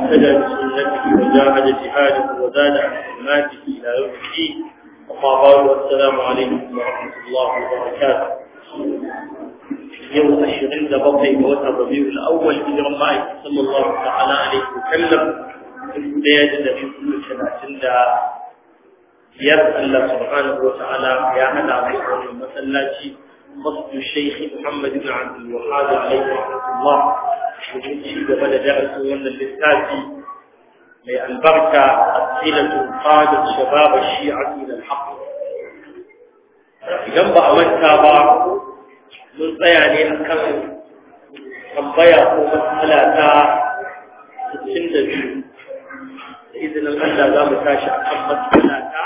واهتدى بسنته وجاهد جهاده وزاد عن حرماته الى يوم الدين اما بعد والسلام عليكم ورحمه الله وبركاته يوم الشغل ده بقي بوتر ربيع الاول هجر الله صلى الله تعالى عليه وسلم البدايه التي كل سنه da biyar Allah subhanahu wa ta'ala ya hada mu wannan masallaci masjid Sheikh Muhammad ibn Abdul Wahhab alayhi rahmatullah domin ci gaba da darasin wannan littafi mai albarka asilatu qadat shabab ash-shi'a ila al-haqq idan ba a manta ba mun tsaya ne akan tambaya ko matsala ta 62 da izinin Allah za mu tashi akan matsala ta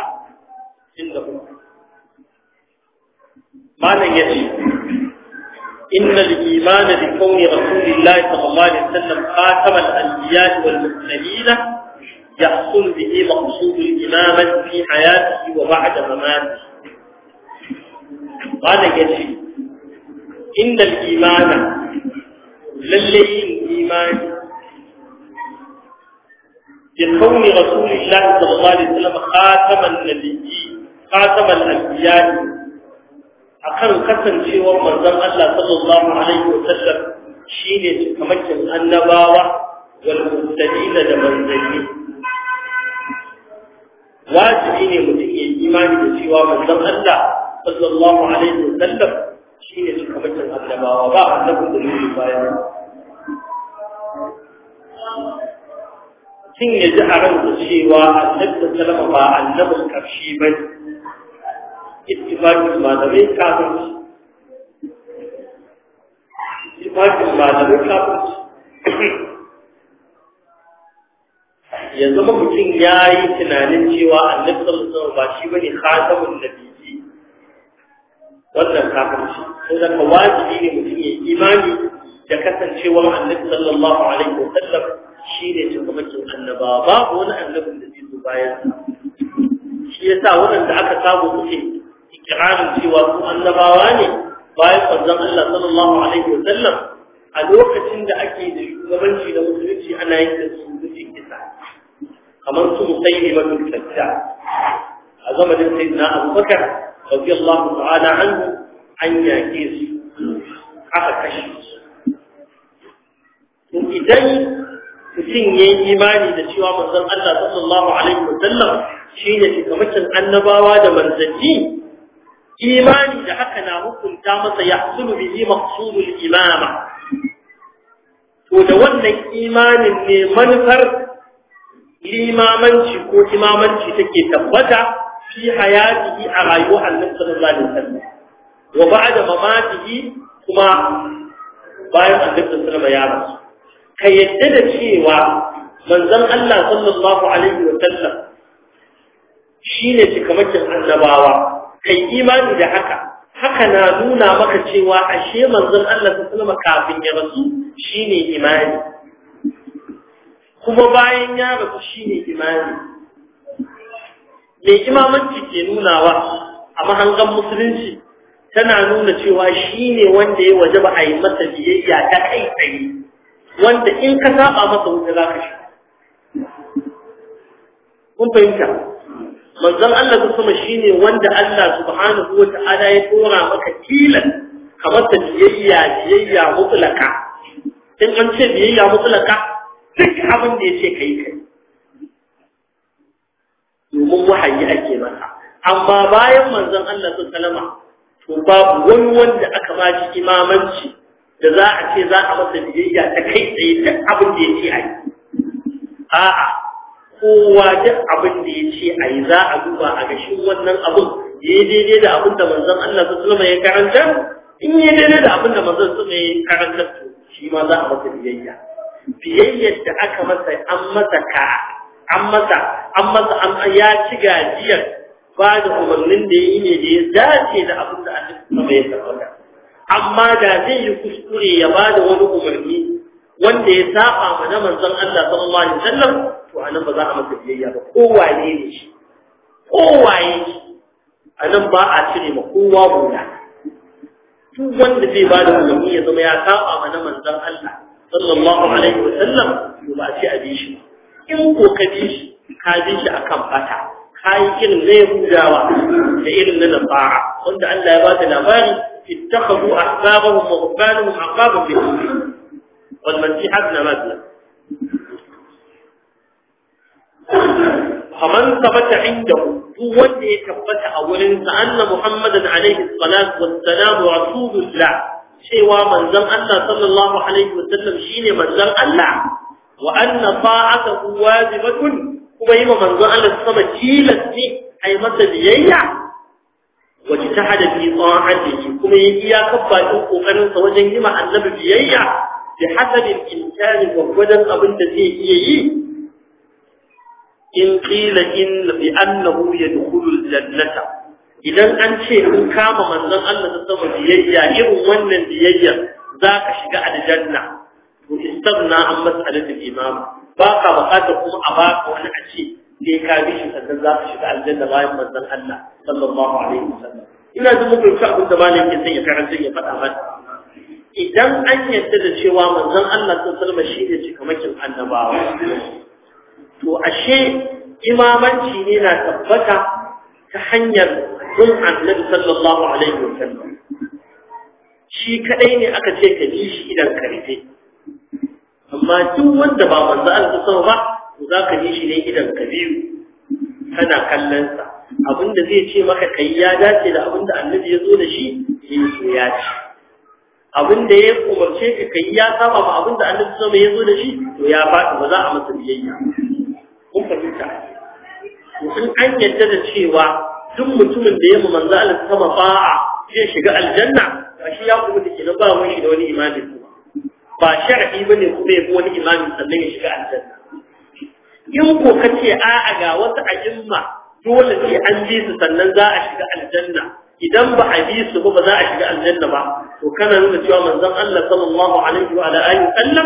معنى يجي إن الإيمان بكون رسول الله صلى الله عليه وسلم خاتم الأنبياء والمرسلين يحصل به مقصود الإمامة في حياته وبعد مماته قال يجي إن الإيمان للي الإيمان بكون رسول الله صلى الله عليه وسلم خاتم النبيين خاتم الأنبياء akan kasancewar manzon Allah sallallahu alaihi wasallam shine kamakin annabawa wal mursalin da manzanni wajibi ne mutum ya imani da cewa manzon Allah sallallahu alaihi wasallam shine kamakin annabawa ba annabin da yake bayan kin ya ji a ransa cewa annabi sallama ba annabin karshe ba ittifaqin malamai kafirci ittifaqin malamai kafirci ya zama mutum ya yi tunanin cewa annabi sallallahu ba shi bane khatamun nabiyyi wannan kafirci sai da wajibi ne mutum ya imani da kasancewar annabi sallallahu alaihi wasallam shi ne shugabancin annaba babu wani annabin da zai zo bayan shi yasa waɗanda aka samu suke ikirarin cewa su annabawa ne bayan manzon Allah sallallahu alaihi wa sallam a lokacin da ake da shugabanci da musulunci ana yin da su mutum kisa kamar su musayi ba su tsakka a zamanin sayyidina Abubakar radiyallahu ta'ala anhu an yake su aka kashe su to idan mutum ya yi imani da cewa manzon Allah sallallahu alaihi wa sallam shine shugabancin annabawa da manzanni imani da haka na hukunta masa yahsulu bihi maqsudul imama to da wannan imanin ne manufar limamanci ko imamanci take tabbata fi hayatihi a rayuwar Annabi sallallahu alaihi wasallam wa ba'da mamatihi kuma bayan Annabi sallallahu alaihi wasallam ya rasu ka yadda da cewa manzon Allah sallallahu alaihi wasallam shine cikamakin annabawa kai imani da haka haka na nuna maka cewa ashe manzon Allah ta sallama kafin ya rasu shine imani kuma bayan ya rasu shine imani me imamanci ke nunawa a mahangan musulunci tana nuna cewa shine wanda ya wajaba a yi masa biyayya ta kai tsaye wanda in ka saba masa wuta za ka shi kun fahimta manzon Allah ta sama shine wanda Allah subhanahu wa ta'ala ya tora maka tilan kamar ta biyayya biyayya mutlaka in an ce biyayya mutlaka duk abin da yace kai kai domin wahayi ake masa amma bayan manzon Allah ta salama to babu wani wanda aka ba shi imamanci da za a ce za a masa biyayya ta kai tsaye duk abin da yace ai a'a kowa duk abin da ya ce a yi za a duba a gashin wannan abin ya yi daidai da abin da manzon Allah su sulama ya karanta in yi daidai da abin da manzon sulama ya karanta to shi ma za a masa biyayya biyayyar da aka masa an masa ka an masa an masa an ya ci gajiyar ba da umarnin da ya yi ne da ya dace da abin da Allah sulama ya karanta amma da zai yi kuskure ya ba da wani umarni wanda ya saba mana manzon Allah sallallahu alaihi wasallam to anan ba za a masa biyayya ba kowaye ne shi kowaye shi anan ba a cire ma kowa bula duk wanda zai ba da umarni ya zama ya saba mana manzon Allah sallallahu alaihi wasallam to ba a ce a bi shi in ko ka bi shi ka bi shi akan fata ka yi irin na yahudawa da irin na nasara wanda Allah ya ba ta labari ittakhadhu ahbabahum wa rubbanahum aqaban bi wal masih ibn maryam faman tabata indahu duk wanda ya tabbata a wurin sa anna muhammadan alaihi salatu wassalam rasulullah cewa manzon Allah sallallahu alaihi wasallam shine manzon Allah wa anna ta'atuhu wajibatun kuma yi manzon Allah sama tilas ne ai masa biyayya wa jitahada fi ta'atihi kuma yi iyakar bakin kokarin sa wajen yi ma annabi biyayya bi hasabil imkani gwagwadon abin da zai iya yi in qila in bi annahu yadkhulul jannata idan an ce in kama manzon Allah ta sama biyayya irin wannan biyayyar zaka shiga aljanna to istabna an mas'alatul imam ba ka bukatar kuma a baka wani a ce sai ka bi shi sannan za ka shiga aljanna bayan manzon Allah sallallahu alaihi wasallam ina jin muku ka abin da malam ke son ya karanta ya faɗa mata idan an yadda da cewa manzon Allah sallallahu alaihi wasallam shi ne cikamakin annabawa to ashe imamanci ne na tabbata ta hanyar bin annabi sallallahu alaihi wasallam shi kadai ne aka ce ka bi shi idan karfe amma duk wanda ba manzo Allah sallallahu ba to zaka bi shi ne idan ka biyu kana kallon sa abinda zai ce maka kai ya dace da abinda annabi ya zo da shi yin so ya ci abinda ya umarce ka kai ya saba ma abinda annabi sallallahu ya zo da shi to ya faɗi ba za a masa biyayya kun fahimta in an yadda da cewa duk mutumin da ya mu manzo Allah sama ba'a zai shiga aljanna shi ya kuma take na ba mu shi da wani imani kuma ba shar'i bane kuma ya wani imami sannan ya shiga aljanna in ko kace a'a ga wasu a'imma dole sai an ji su sannan za a shiga aljanna idan ba a bi su ba za a shiga aljanna ba to kana nuna cewa manzon Allah sallallahu alaihi wa alihi sallam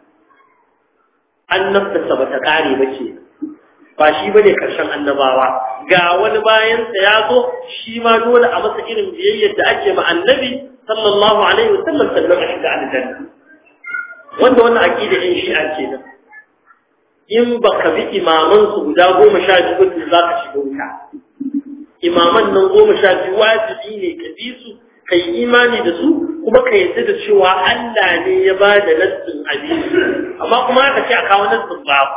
annabta ba ta kare ba ce ba shi bane karshen annabawa ga wani bayan sa ya zo shi ma dole a masa irin biyayyar da ake ma annabi sallallahu alaihi wasallam sannan a shiga aljanna wanda wannan aqida in shi ake nan in baka bi imaman su guda goma sha biyu ba za ka shiga wuta imaman nan goma sha biyu wajibi ne ka bi su kai imani da su kuma ka yadda da cewa Allah ne ya ba da nassin abin amma kuma aka ce a kawo nassin babu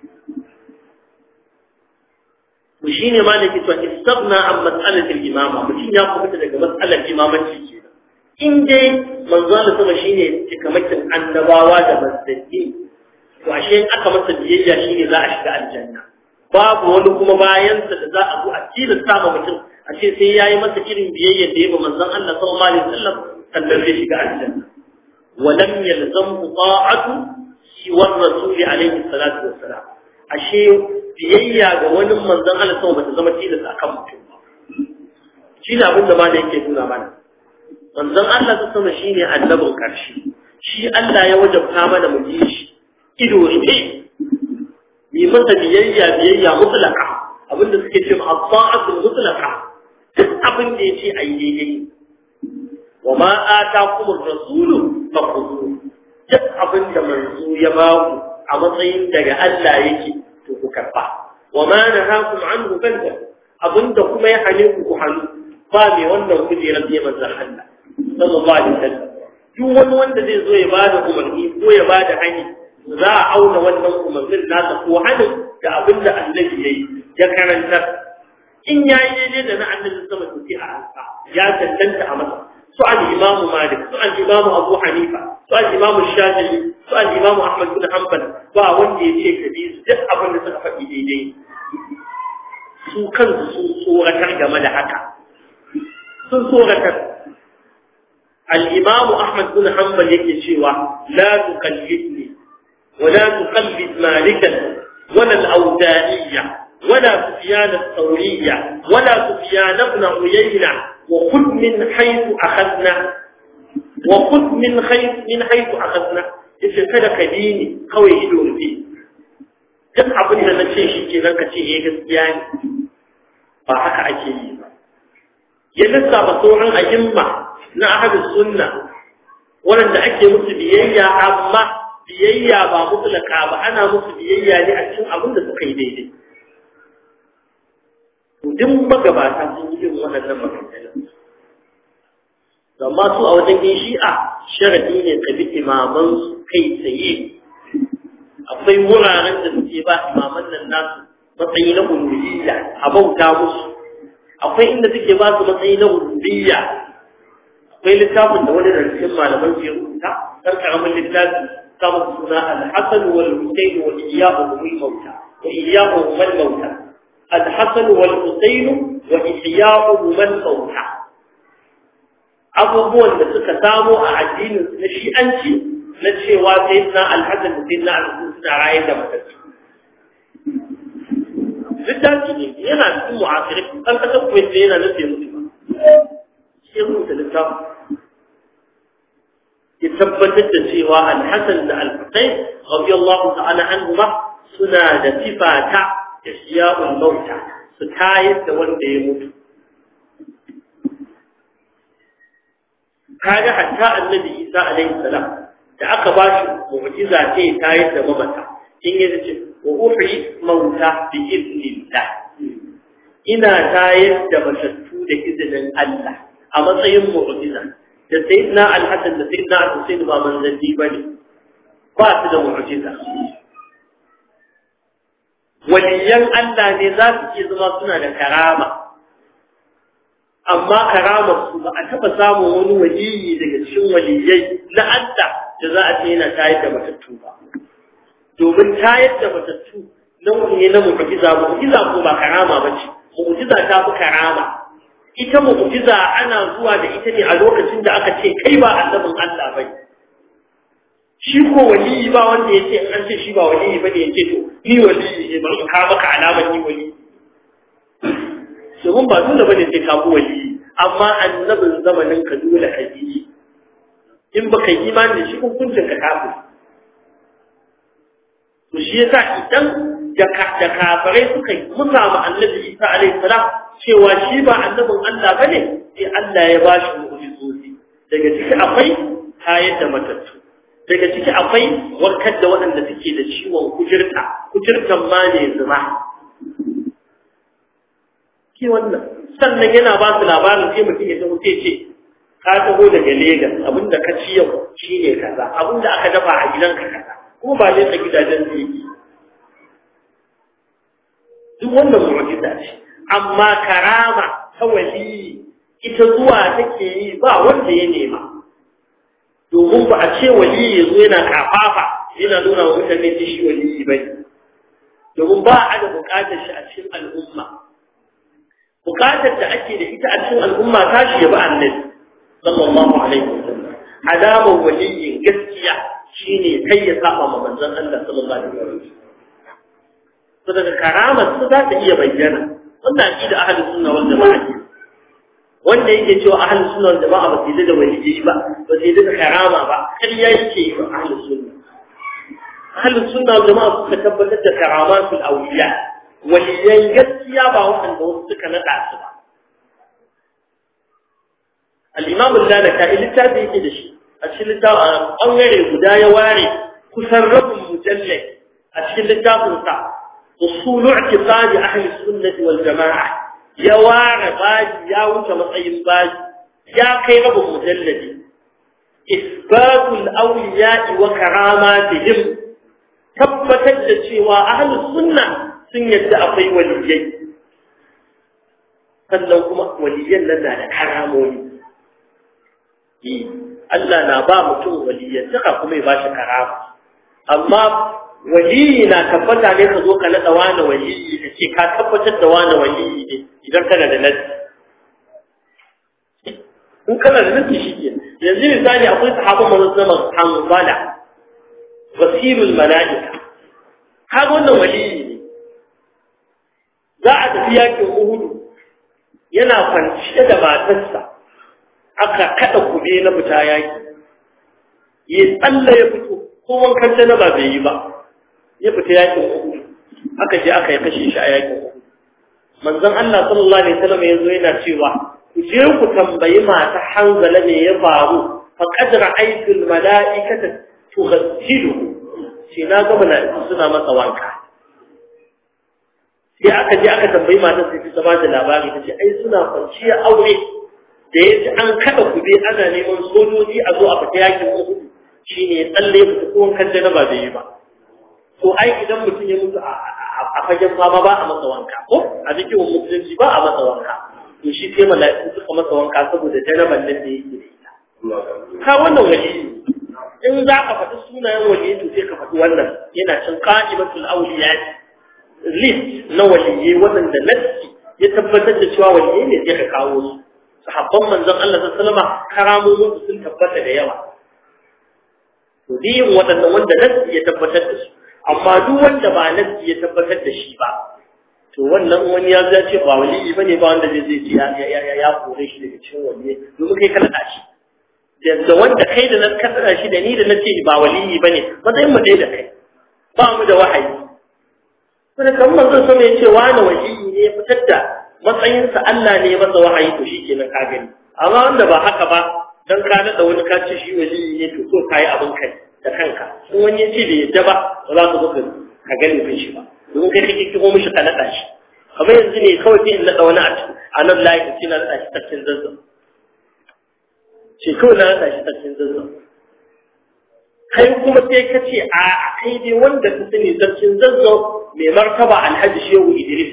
shi ne ma da ke to istagna an mas'alatul imama mutum ya kuma daga mas'alar imamanci ke in dai manzo Allah sama shine cikamakin annabawa da manzanni to ashe in aka masa biyayya shine za a shiga aljanna babu wani kuma bayan sa da za a zo a tilasta ma mutum a ce sai yayi masa irin biyayya da yayi manzon Allah sallallahu alaihi wasallam sannan zai shiga aljanna ولم يلزم طاعة سوى الرسول عليه الصلاة والسلام ashe biyayya ga wani manzon Allah sama bata zama tilas akan mutum ba shi ne abin da ma da yake nuna mana manzon Allah ta sama shine annabin karshe shi Allah ya wajabta mana mu ji shi ido rufe mi masa biyayya biyayya mutlaka abinda suke ce ma as-sa'atul mutlaka duk abin da yace ayi daidai wa ma atakum ar-rasulu fakhudhu duk abin da manzo ya ba ku a matsayin daga Allah yake to ku karba wa ma nahakum anhu fanta abinda kuma ya hane ku ku hannu ba mai wannan kujerar ne manzon Allah sallallahu alaihi wasallam duk wani wanda zai zo ya bada umarni ko ya bada hani za a auna wannan umarnin nasa ko hanin da abinda annabi yayi ya karanta in yayi daidai da na annabi sama to sai a alfa ya tantance a masa su al-imamu malik su al-imamu abu hanifa su al-imamu shafi'i su al-imamu ahmad bin hanbal ba wanda ya ce ka bi su duk abin da suka faɗi daidai su kansu sun tsoratar game da haka sun tsoratar al-imamu ahmad bin hanbal yake cewa la tuqallidni wa la tuqallid malikan wala al-awda'iyya ولا سفيان الثورية ولا سفيان بن عيينة وخذ من حيث أخذنا وخذ من حيث من حيث أخذنا yace kada ka bi ni kawai ido rufe duk abin da na ce shi ke zan ka ce eh gaskiya ne ba haka ake yi ba ya lissafa sauran a'imma na ahadus sunna waɗanda ake musu biyayya amma biyayya ba mutlaka ba ana musu biyayya ne a cikin abin da suka yi daidai duk magabata sun yi irin waɗannan maganganun amma su a wajen yin shi'a sharadi ne ka bi imaman su kai tsaye akwai wuraren da suke ba imaman nan nasu matsayi na uluhiyya a bauta musu akwai inda suke ba su matsayi na rububiyya akwai littafin da wani rarrakin malaman ke rubuta dan karamin littafi samun suna al-hasan wal husayn wa iyyahum al mauta wa iyyahum al mauta al-hasan wal husayn wa iyyahum al mauta abubuwan da suka samo a addinin na shi'anci na cewa sai na al-hasan da sai na al-husayn suna rayar da matattu littafi ne yana cikin mu'asirin ɗan ƙasar kuwait ne yana nan bai mutu ba shi ya rubuta littafi ya tabbatar da cewa alhassan da alfasai radiyallahu ta'ala anhuma suna da sifa ta ihya'ul mauta su tayar da wanda ya mutu kaga hatta annabi isa alaihi salam da aka ba shi mu'jiza ce tayar da mamata in ya ce wa uhyi mauta bi idnillah ina tayar da matattu da izinin Allah a matsayin mu'jiza da sayyidina al-hasan da sayyidina al-husayn ba manzanni bane ba su da mu'jiza waliyan Allah ne za su iya zama suna da karama amma karamar su ba a taba samun wani waliyi daga cikin waliyai na Allah da za a ce yana tayar da matattu ba domin tayar da matattu nau'i ne na mu'jiza mu'jiza ko ba karama bace mu'jiza ta fi karama ita mu'jiza ana zuwa da ita ne a lokacin da aka ce kai ba annabin Allah bane shi ko waliyi ba wanda yace an ce shi ba waliyi bane yace to ni waliyi ne bari ka maka alamar ni waliyi domin ba dole bane sai ka bi waliyi amma annabin zamanin ka dole ka yi in baka yi imani da shi hukuncin ka kafir to shi yasa idan da kafirai suka musa ma annabi Isa alaihi salam cewa shi ba annabin Allah bane sai Allah ya ba shi mu'jizozi daga ciki akwai tayar da matattu daga ciki akwai warkar da waɗanda suke da ciwon kujirta kujirtan ma ne zuma ke wannan sannan yana ba su labarin sai mutum ya taho sai ce ka taho daga Legas abinda ka ci yau shine kaza abinda aka dafa a gidanka kaza kuma ba nesa gidajen da yake duk wannan mu'jiza ce amma karama ta wali ita zuwa take yi ba wanda ya nema domin ba a ce wali ya zo yana kafafa yana nuna wa mutane da shi wali ba ne domin ba a da bukatar shi a cikin al'umma bukatar da ake da ita a cikin al'umma ta shi ya ba annabi sallallahu alaihi wasallam alamar waliyin gaskiya shine kai ya saba ma manzon Allah sallallahu alaihi wasallam to daga karamar su za ta iya bayyana wannan aqida ahlus sunna wal jamaa wanda yake cewa ahlus sunna wal jamaa ba su da waliyyi ba ba su da karama ba kariya yake yi ahlus sunna ahlus sunna wal jamaa suka tabbatar da karamatul awliya waliyan gaskiya ba wanda wasu suka nada su ba al-imam al-lalaka littafi yake da shi a cikin littafin ɓangare guda ya ware kusan rabin mujallai a cikin littafinsa usulu i'tiqadi ahli sunnati wal jama'a ya ware baji ya wuce matsayin baji ya kai rabin mujalladi isbatul awliya'i wa karamatihim tabbatar da cewa ahli sunna sun yadda akwai waliyai sannan kuma waliyan nan na da karamomi Allah na ba mutum waliyyantaka kuma ya bashi karama amma waliyi na tabbata ne ka zo ka nada wani waliyi ka ce ka tabbatar da wani waliyi ne idan kana da nasi in kana da nasi shi ke yanzu misali akwai sahabban manzon zaman hanzala wasirul mala'ika kaga wannan waliyi ne za a tafi yakin uhudu yana kwanciya da matarsa aka kada kube na fita yaki ya tsalla ya fito ko wankan da ba bai yi ba ya fita yakin uku aka je aka yi kashe shi a yakin uku manzon Allah sallallahu alaihi wasallam yazo yana cewa ku je ku tambayi mata hanzala me ya faru fa qad ra'aytu al mala'ikata tughassilu ce na ga mala'iku suna masa wanka sai aka je aka tambayi matar sai ta ba da labari ta ce ai suna kwanciya aure da ya ji an kada kube ana neman sojoji a zo a fita yakin uku shine ya tsalle mutu ko wankan janaba bai yi ba to ai idan mutum ya mutu a fagen fama ba a masa wanka ko a cikin musulunci ba a masa wanka to shi sai mala'iku suka masa wanka saboda janaban nan da yake da ita ka wannan wali in za ka faɗi sunayen wali to sai ka faɗi wannan yana cin qa'imatul awliya list na waliyai waɗanda nassi ya tabbatar da cewa waliyai ne sai ka kawo su sahabban manzon Allah sallallahu alaihi wasallam karamomin sun tabbata da yawa to diyin waɗanda wanda nassi ya tabbatar da su amma duk wanda ba nassi ya tabbatar da shi ba to wannan wani ya zai ce ba waliyi bane ba wanda zai zai ya ya ya kore shi daga cikin waliyai domin kai kana da shi da wanda kai da nan kasara shi da ni da nace ba waliyi bane matsayin mu dai da kai ba mu da wahayi kuma kan manzo sama yace wani waliyi ne ya fitar da matsayinsa Allah ne ya masa wahayi to shikenan ka gani amma wanda ba haka ba dan ka nada wani ka ce shi waliyi ne to so kai abin kai da kanka in wani ya ce bai yadda ba ba za ka zo ka gani fin shi ba domin kai kake kiko mishi ka nada shi kamar yanzu ne kawai sai in nada wani a nan layi ka ce na nada shi sarkin zazzau ce kawai na nada shi sarkin zazzau kai kuma sai ka ce a kai dai wanda ka sani sarkin zazzau mai martaba alhaji shehu idris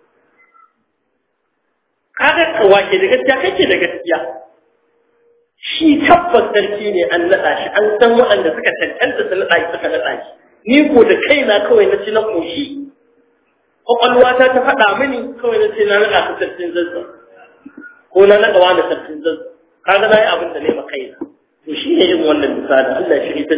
kaga kawa ke da gaskiya kake da gaskiya shi tabbas sarki ne an naɗa shi an san waɗanda suka tantance su naɗa shi suka naɗa shi ni ko da kaina kawai na ci na ƙoshi ƙwaƙwalwata ta faɗa mini kawai na ce na naɗa su sarkin zazzau ko na naɗa wani sarkin zazzau kaga na yi abin da ne ma kaina to shi ne yin wannan misali Allah ya shiri da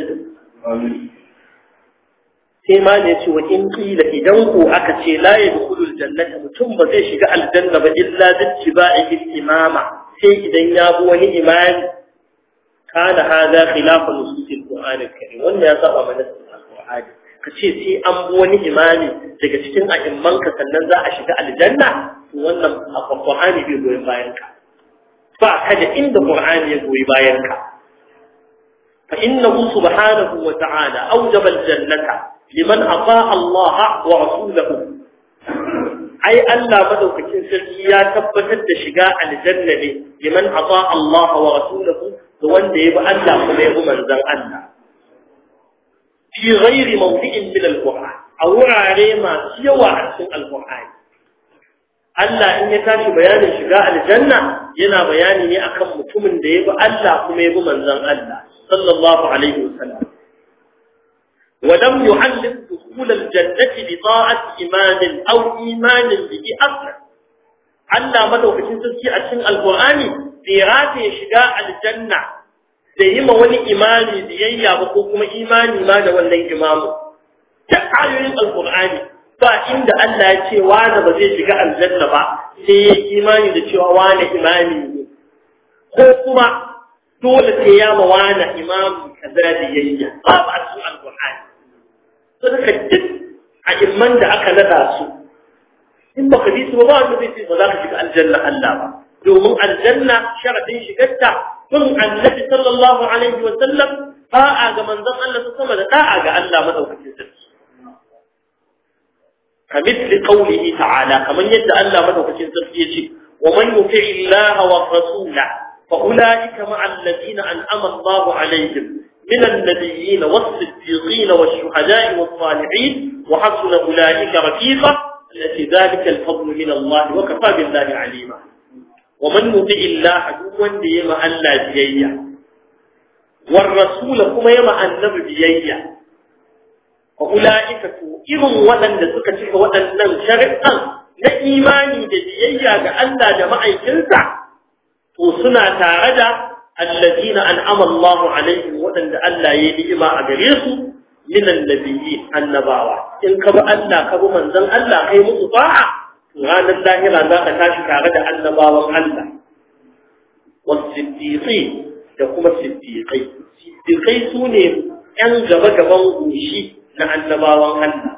sai ma ne ce wa in kila idan ko aka ce la yadkhulul jannata mutum ba zai shiga aljanna ba illa bi imama sai idan ya bi wani imani kana hada khilafu nususil qur'an al-karim wannan ya saba mana al-qur'ani kace sai an bi wani imani daga cikin a'imman ka sannan za a shiga aljanna to wannan al-qur'ani bai goyen bayan ka ba ka da inda qur'ani ya goyi bayan ka fa innahu subhanahu wa ta'ala awjaba al-jannata liman ata Allah wa rasulahu ai Allah madaukakin sarki ya tabbatar da shiga aljanna ne liman ata Allah wa rasulahu da wanda ya bi Allah kuma ya bi manzon Allah fi ghairi mawdi'in min al-Qur'an a wurare masu yawa a cikin al-Qur'ani Allah in ya tashi bayanin shiga aljanna yana bayani ne akan mutumin da ya bi Allah kuma ya bi manzon Allah sallallahu alaihi wasallam ولم يعلم دخول الجنة بطاعة إيمان أو إيمان به أصلا Allah madaukakin sarki a cikin Alƙur'ani bai rataye shiga aljanna da yi ma wani imani biyayya ba ko kuma imani ma da wannan imamu. Ta ayoyin Alƙur'ani ba inda Allah ya ce wani ba zai shiga aljanna ba sai ya imani da cewa wani imani ne. Ko kuma dole sai ya ma wani imamu kaza biyayya ba ba a cikin Alƙur'ani. suka duk a imman da aka nada su in baka bi su ba ba wanda zai ce ba za ka shiga aljanna Allah ba domin aljanna sharadin shigarta kun annabi sallallahu alaihi wa sallam da'a ga manzon Allah ta sama da da'a ga Allah madaukakin sarki kamithli qawlihi ta'ala kaman yadda Allah madaukakin sarki yace wa man yuti Allah wa rasulahu fa ulaika ma'a alladhina an'ama Allahu alaihim من النبيين والصديقين والشهداء والصالحين وحسن أولئك رفيقا التي ذلك الفضل من الله وكفى بالله عليما ومن يطع الله عدوا يما ألا بيئة والرسول كما يما النبي بيئة وأولئك إذن ودن سكتك ودن شرعا na imani da biyayya ga Allah da ma'aikinsa to suna tare da الذين أنعم الله عليهم وأن ألا يلئما أجريسوا من النبيين النباوة إن كبا ألا كبا من ذن ألا قيم أطاعة غان الله لا ذاك تاشك غدا النباوة ألا والصديقين يقوم الصديقين الصديقين سوني أن جبا جبا وشي نا النباوة ألا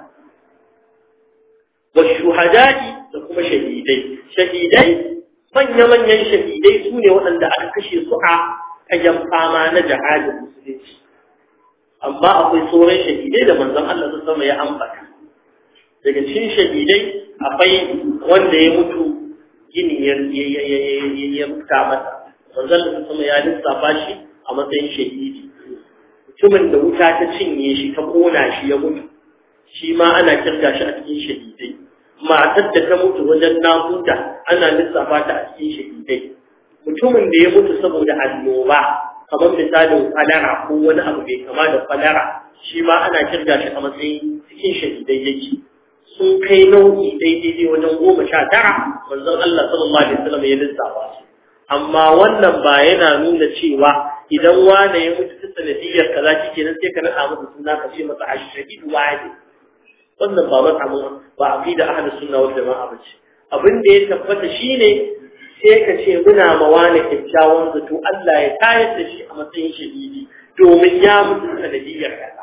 والشهداء يقوم شهيدين شهيدين manya-manyan shahidai su ne waɗanda aka kashe su a kayan fama na jihadin musulunci amma akwai sauran shahidai da manzon Allah sun sama ya ambata daga cikin shahidai akwai wanda ya mutu gini ya ya fita masa manzon Allah sama ya lissafa shi a matsayin shahidi mutumin da wuta ta cinye shi ta kona shi ya mutu shi ma ana kirga shi a cikin shahidai matar da ta mutu wajen nakuda ana lissafa ta a cikin shahidai mutumin da ya mutu saboda annoba kamar misalin falara ko wani abu mai kama da falara shi ma ana kirga shi a matsayin cikin shahidai yake sun kai nau'i daidai wajen goma sha tara manzon Allah sallallahu alaihi wasallam ya lissafa su amma wannan ba yana nuna cewa idan wane ya mutu ta sanadiyar kaza kike nan sai ka nada masa suna ka ce masa ashhadu wani wannan ba masa mun ba aqida ahlus sunna wal jamaa bace abin da ya tabbata shine sai ka ce muna ma wani kyakkyawan zato Allah ya tayar da shi a matsayin shahidi domin ya mutu sanadiyar kaza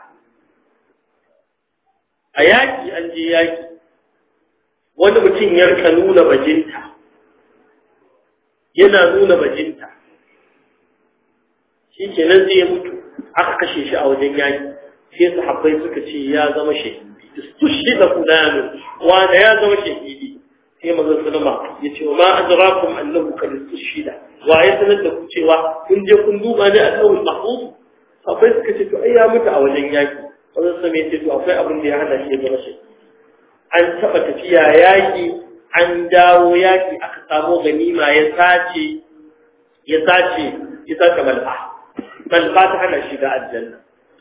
a yaki an je yaki wani mutum ya rika nuna bajinta yana nuna bajinta shi ke nan zai mutu aka kashe shi a wajen yaki sai sahabbai suka ce ya zama shahidi istushi da kudanin wanda ya zama shahidi sai manzon sallama ya ce wa ma adrakum annahu kad istushida wa ya sanar da ku cewa kun je kun duba ne a tsawon mahfuz sahabbai suka ce to ai ya mutu a wajen yaki manzon sallama ya ce to akwai abin da ya hana shi ya zama shahidi an taba tafiya yaki an dawo yaki aka samu ganima ya sace ya sace ya sace mal'a mal'a ta hana shiga aljanna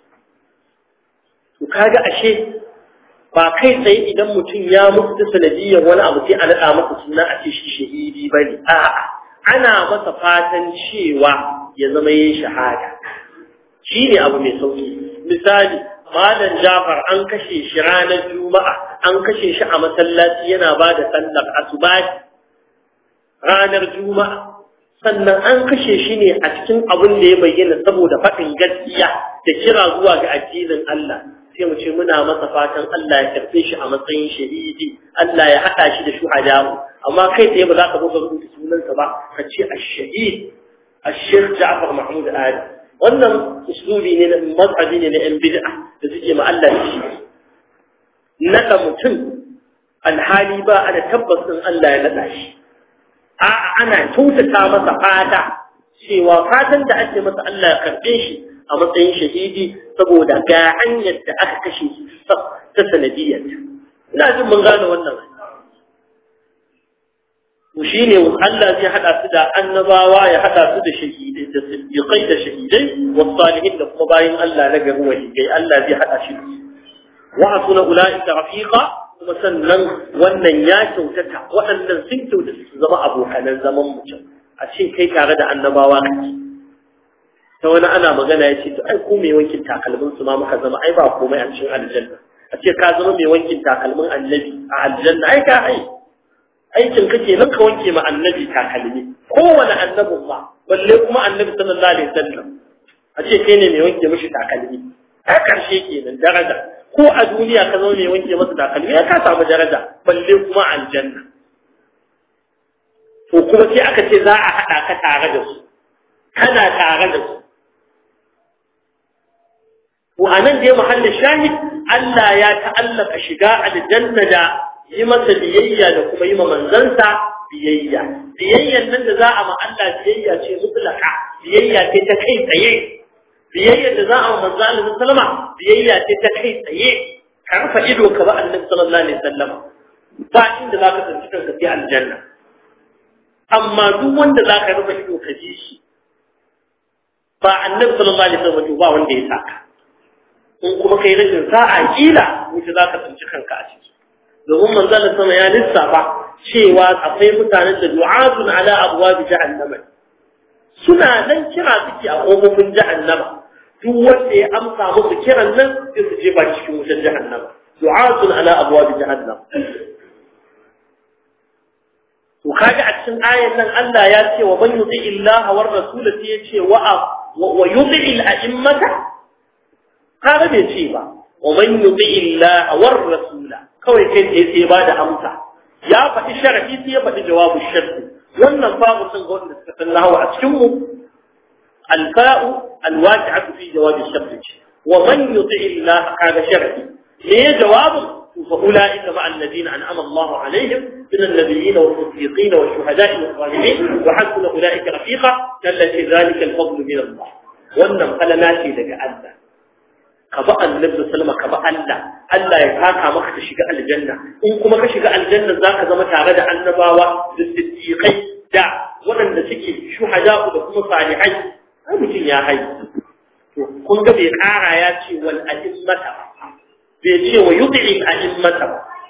to kaga ashe ba kai tsaye idan mutum ya mutu ta sanadiyyar wani abu sai a naɗa masa suna a ce shi shahidi ba ne a'a ana masa fatan cewa ya zama yin shahada shi ne abu mai sauki misali malam jafar an kashe shi ranar juma'a an kashe shi a masallaci yana ba da sallar asubahi ranar juma'a sannan an kashe shi ne a cikin abin da ya bayyana saboda faɗin gaskiya da kira zuwa ga addinin Allah sai mu ce muna masa fatan Allah ya karɓe shi a matsayin shahidi Allah ya haɗa shi da shuhada amma kai tsaye ba za ka buga rubuta sunansa ba ka ce ash-shahid ash-shaykh Ja'far Mahmud Ali wannan uslubi ne na mazhabi ne na yan bid'a da suke ma Allah shi nada mutum alhali ba ana tabbas din Allah ya nada shi a'a ana kyautata masa fata cewa fatan da ake masa Allah ya karɓe shi a matsayin shahidi saboda ga hanyar da aka kashe shi ta sanadiyyar ina jin mun gane wannan to shine Allah zai hada su da annabawa ya hada su da shahidai da siddiqai da shahidai wa salihin da kuma bayin Allah na gari waliyai Allah zai hada shi wa asuna ulaika rafiqa kuma sannan wannan ya kyautata waɗannan sun kyautata su zama abokanan zaman mutum a ce kai tare da annabawa kake ta wani ana magana ya ce to ai ko mai wankin takalmin su ma muka zama ai ba komai a cikin aljanna a ce ka zama mai wankin takalmin annabi a aljanna ai ka ai aikin kake nan ka wanke ma annabi takalmi kowane annabin ma balle kuma annabi sallallahu alaihi wasallam a ce kai ne mai wanke mishi takalmi a karshe kenan daraja ko a duniya ka zama mai wanke masa takalmi ya ka samu daraja balle kuma aljanna to kuma sai aka ce za a haɗa ka tare da su kana tare da su to anan dai mahallin shahid Allah ya ta'allaka shiga aljanna da yi masa biyayya da kuma yi ma manzansa biyayya biyayyan nan da za a ma Allah biyayya ce mutlaka biyayya ce ta kai tsaye biyayya da za a ma manzo Allah sallama biyayya ce ta kai tsaye ka rufe ido ka ba annabi sallallahu alaihi wasallam ba inda za ka tsanci kanka sai aljanna amma duk wanda za ka rufe ido ka ji shi ba annabi sallallahu alaihi wasallam ba wanda ya saka in kuma kai rashin sa'a kila wuce za ka tsanci kanka a ciki domin manzon sama ya lissafa cewa akwai mutanen da du'atun ala abwab jahannama suna nan kira suke a kofofin jahannama duk wanda ya amsa musu kiran nan sai su jefa cikin wutar jahannama du'atun ala abwab jahannam to kaga a cikin ayan nan Allah ya ce wa man yuti illaha war rasul sai ya ce wa wa yuti al a'immata kaga bai ce ba wa man yuti illaha war rasula kawai kai tsaye sai ba da amsa ya faɗi sharafi sai ya faɗi jawabu sharfi wannan babu sun ga wanda suka san nahawa a cikin mu alfa'u alwaqi'atu fi jawabi sharfi wa man yuti Allah kaga sharadi me jawabin fa ulaika ma alladhina an'ama Allah alaihim min an-nabiyyin was-siddiqin wash-shuhada'i was-salihin wa hasuna ulaika rafiqa allati dhalika al-fadl min Allah wannan falala ce daga Allah ka ba annabi sallama ka ba Allah Allah ya taka maka ta shiga aljanna in kuma ka shiga aljanna zaka zama tare da annabawa da siddiqai da waɗanda suke shuhada da kuma salihai ai mutum ya hai to kun ga bai ƙara ya ce wal a'immata bai ce wa yud'i a'immata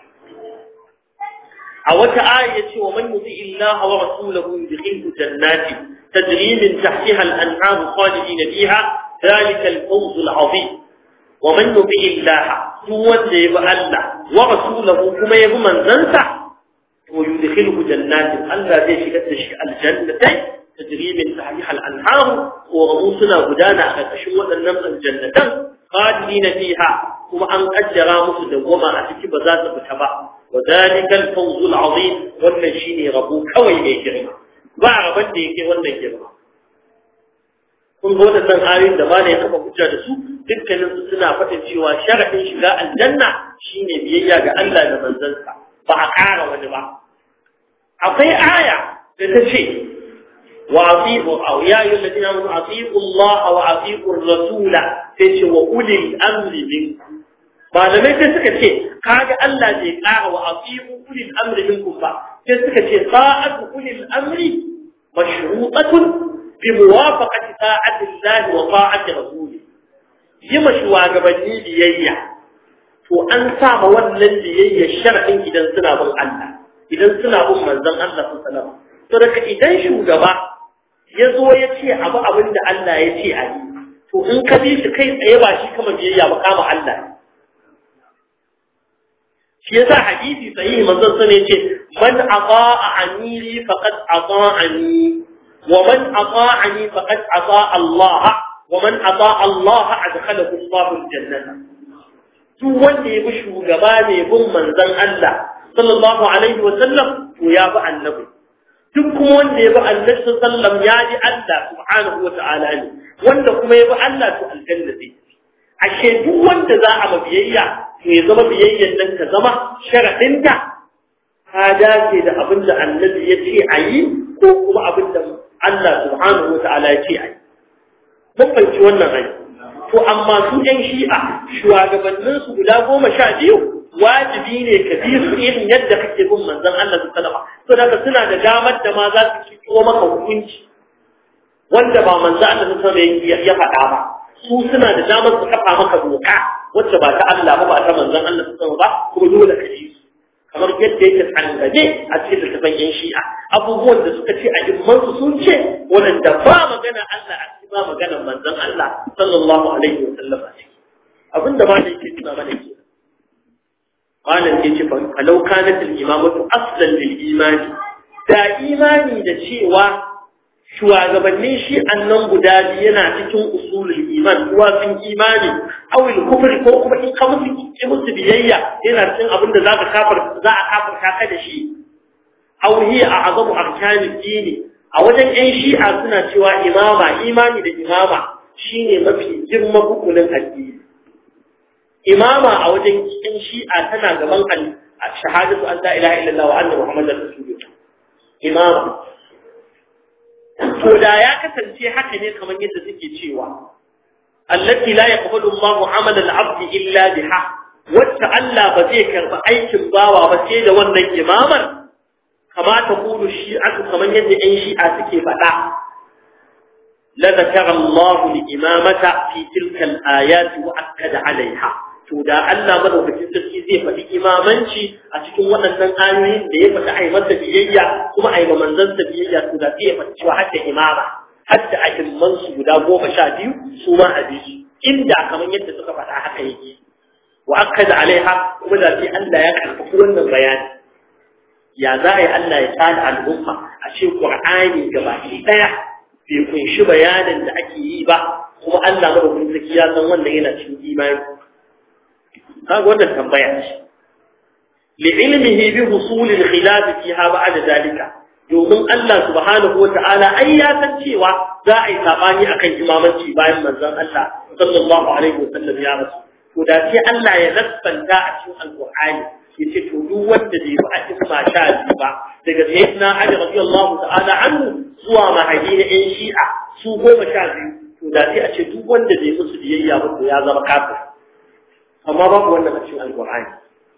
a wata aya ya ce wa man yuti illaha wa rasulahu yudkhilhu jannati tajri min tahtiha al-anhar khalidina fiha ذلك الفوز العظيم ومن يطع الله هو اللي يبقى الله ورسوله كما يبقى من زنسع ويدخله جنات الله زي شكت الجنتين تجري من تحتها الأنهار ورؤوسنا غدانا أشوى النمس الجنة خالدين فيها كما أن أجرى مسجد وما أتكي بذات بتبع وذلك الفوز العظيم والنشيني ربوك كوي بيجرنا بعربا ديكي والنجرنا kun ga waɗannan ayoyin da bana ya kafa hujja da su dukkanin su suna faɗin cewa sharafin shiga aljanna shine biyayya ga Allah da manzansa ba a ƙara wani ba akwai aya da ta ce wa atiqu aw ya ayyuhal ladina amanu atiqu Allah wa atiqu ar-rasula sai ce wa ulil amri minkum malamai sai suka ce kaga Allah bai ƙara wa atiqu ulil amri minkum ba sai suka ce sa'atu ulil amri mashrutatun بموافقة طاعة الله وطاعة رسوله يما شواغبني بيayya to an sa ma wannan biyayya shar'in idan suna bin Allah idan suna bin manzon Allah sallallahu alaihi wasallam to daga idan shugaba ya zo ya ce abu abin da Allah ya ce a yi to in ka bi shi kai tsaye ba shi kama biyayya ba kama Allah shi yasa hadisi sahihi manzon sa ne ce man ata'a amiri faqad ata'ani ومن أطاعني فقد أطاع الله ومن أطاع الله أدخله الله الجنة duk wanda ya bi shugaba ne bin manzon Allah sallallahu alaihi wa sallam to ya bi annabi duk kuma wanda ya bi annabi sallam ya ji Allah subhanahu wa ta'ala ne wanda kuma ya bi Allah to aljanna zai ashe duk wanda za a biyayya to ya zama biyayyan nan ta zama sharadin ta ka dace da abin da annabi ya ce a yi ko kuma abin da Allah subhanahu wa ta'ala ya ce ai mun fahimci wannan ai to amma su ɗan shi'a shugabannin su guda goma sha biyu wajibi ne ka bi su irin yadda kake bin manzon Allah su sallama to daga suna da damar da ma za su kiko maka hukunci wanda ba manzon Allah su sallama ya faɗa ba su suna da damar su kafa maka doka wacce ba ta Allah ba ba ta manzon Allah su sallama ba kuma dole ka ji su kamar yadda yake tsangaje a cikin littafin yan shi'a abubuwan da suka ce a immansu sun ce wadanda ba magana Allah a cikin ba magana manzon Allah sallallahu alaihi wa sallam a ciki abinda ma da yake tuna mana ke malam ke ce falau kanat al imamatu aslan lil imani da imani da cewa shugabannin shi annan guda biyu yana cikin usulul iman kuwa sun imani awil kufri ko kuma in ka musu ki musu biyayya yana cikin abin da zaka kafar za a kafarta ka da shi aw hiya a'zamu arkani dini a wajen ƴan shi'a suna cewa imama imani da imama shine mafi girma hukunin addini imama a wajen ƴan shi'a tana gaban shahadatu an la ilaha illallah wa anna muhammadar rasulullah imama to da ya kasance haka ne kamar yadda suke cewa allati la yaqbalu Allahu 'amala al-'abd illa biha wacce Allah ba zai karba aikin bawa ba sai da wannan imamar kama ta kulu shi'atu kamar yadda ɗan shi'a suke faɗa la zakara Allahu li-imamata fi tilka al-ayati wa akkada 'alayha to da Allah madaukakin sarki zai faɗi imamanci a cikin waɗannan ayoyin da ya faɗi ai masa biyayya kuma ai ma manzansa biyayya to da sai ya faɗi cewa hadda imama hadda ajimman su guda goma sha biyu su ma a biyu inda kamar yadda suka faɗa haka yake wa akkada alaiha kuma da sai Allah ya karfafi wannan bayani ya za a yi Allah ya tsada al'umma a ce Qur'ani gabaki ɗaya bai kunshi bayanin da ake yi ba kuma Allah madaukakin sarki ya san wannan yana cikin imani kaga wannan tambaya ce li'ilmihi bi husul al-khilaf fiha ba'da dalika domin Allah subhanahu wata'ala ai ya san cewa za a yi sabani akan imamanci bayan manzon Allah sallallahu alaihi wasallam ya rasu to da sai Allah ya nassanta a cikin alqur'ani yace to duk wanda bai bi a isma sha biyu ba daga sayyidina Ali radiyallahu ta'ala anhu zuwa mahadi na ɗan shi'a su goma sha biyu to da sai a ce duk wanda bai musu biyayya ba to ya zama kafir amma babu wannan a cikin alqur'ani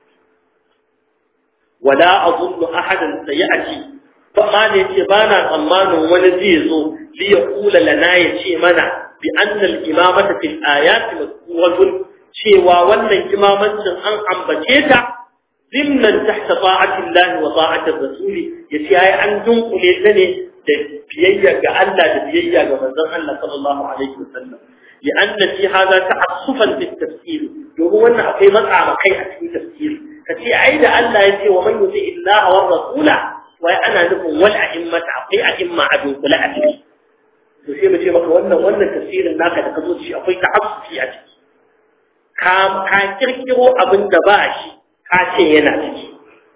wala azunnu ahadan sayati fa ma ne ce bana tsammanin wani zai zo li yaqula lana ya ce mana bi anna al-imamata fil ayati mazkuratun cewa wannan imamancin an ambace ta zimnan tahta ta'ati Allah wa ta'ati Rasul yace ai an dunkule ta ne da biyayya ga Allah da biyayya ga manzon Allah sallallahu alaihi wasallam لأن في هذا تعصفا في التفسير domin wannan akwai matsa ma kai a cikin tafsiri kace ai da Allah yace wa man yuti illaha war rasula wai ana nufin wal a'immata akwai a'imma a dunkule a ciki to sai mu ce maka wannan wannan tafsirin naka da ka zo shi akwai ta'assufi a ciki ka ka kirkiro abin da ba shi ka ce yana ciki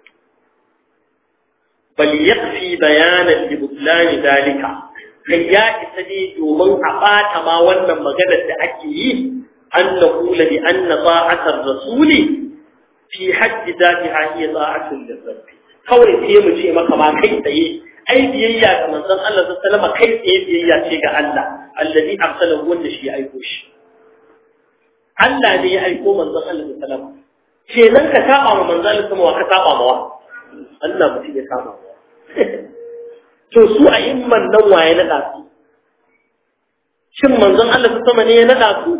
bal yakfi bayanan li butlani dalika kai ya isa ne domin a ɓata ma wannan maganar da ake yi an na kula bi an na ba'atar rasuli fi hajji zatiha hiya ta'atun lirabbi kawai sai mu ce maka ma kai tsaye ai biyayya ga manzon Allah sallallahu alaihi kai tsaye biyayya ce ga Allah allazi arsalahu wanda shi ya aiko shi Allah ne ya aiko manzon Allah sallallahu alaihi wasallam kenan ka saba ma manzon Allah sallallahu alaihi ka saba ma wa Allah mutum ya saba ma to su a imman nan waye naɗa su shin manzon Allah su sama ne ya naɗa su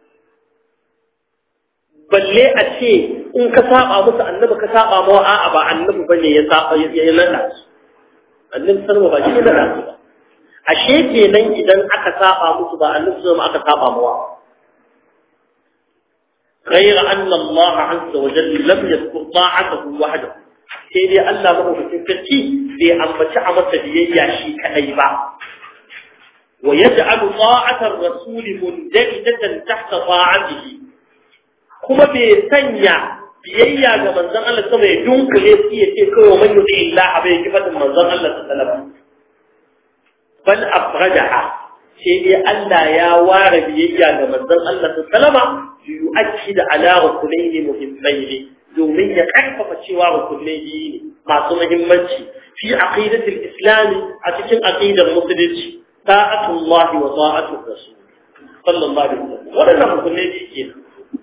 balle a ce in ka saba musu annabi ka saba mawa a'a ba annabi bane ya saba ya naɗa su annabi sarwa ba shi ya naɗa su ba ashe kenan idan aka saba musu ba annabi sama aka saba mawa غير أن الله عز وجل لم يذكر طاعته وحده sai dai Allah madaukakin sarki bai ambaci a masa biyayya shi kadai ba wa yaj'alu ta'atar rasul mundajatan tahta ta'atihi kuma bai sanya biyayya ga manzon Allah sama ya dunkule shi ya ce kawai man yuti Allah bai ki fadin manzon Allah sallallahu alaihi wasallam bal afrajaha sai dai Allah ya ware biyayya ga manzon Allah sallallahu alaihi wasallam yu'akkid ala rukunaini muhimmaini domin ya karfafa cewa rukunai biyu ne masu muhimmanci fi aqidatul islam a cikin aqidar musulunci ta'atullah wa ta'atur rasul sallallahu alaihi wasallam wannan rukunai biyu kenan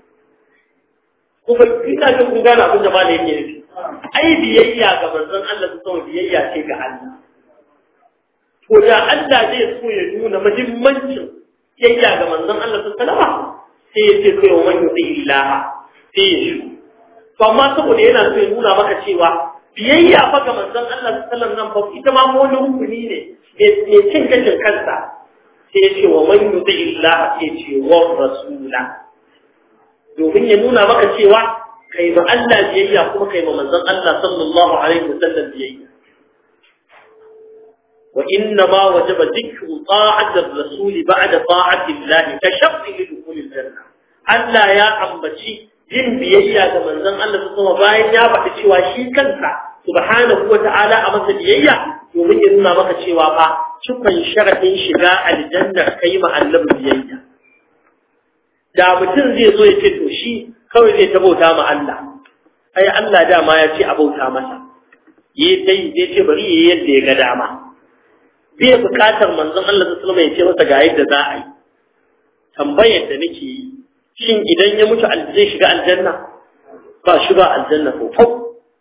kuma ina jin kun gane abin da malai yake nufi ai biyayya ga manzon Allah su biyayya ce ga Allah to da Allah zai so ya nuna muhimmancin biyayya ga manzon Allah sallallahu alaihi wasallam sai ya ce kai wa man yuti illaha sai ya shi to amma saboda yana so ya nuna maka cewa biyayya fa ga manzon Allah sallallahu alaihi wasallam fa ita ma wani rukuni ne me cin gashin kansa sai ce wa man yuti illaha sai ce wa rasula domin ya nuna maka cewa kai ma Allah biyayya kuma kai ma manzon Allah sallallahu alaihi wasallam biyayya wa inna ma wajaba dhikru ta'ati ar-rasul ba'da ta'ati Allah ka sharti li dukhul al-janna Allah ya ambaci yin biyayya ga manzon Allah kuma bayan ya faɗi cewa shi kansa subhanahu wa ta'ala a masa biyayya domin ya nuna maka cewa fa cikon sharadin shiga aljanna kai ma Allah biyayya da mutum zai zo ya ce to shi kawai zai tabauta ma Allah ai Allah dama ya ce a bauta masa yi dai zai ce bari yayi yadda ya ga dama bai bukatar manzon Allah sallallahu alaihi wasallam ya ce masa ga yadda za a yi tambayar da nake yi shin idan ya mutu zai shiga aljanna ba shi ba aljanna ko fau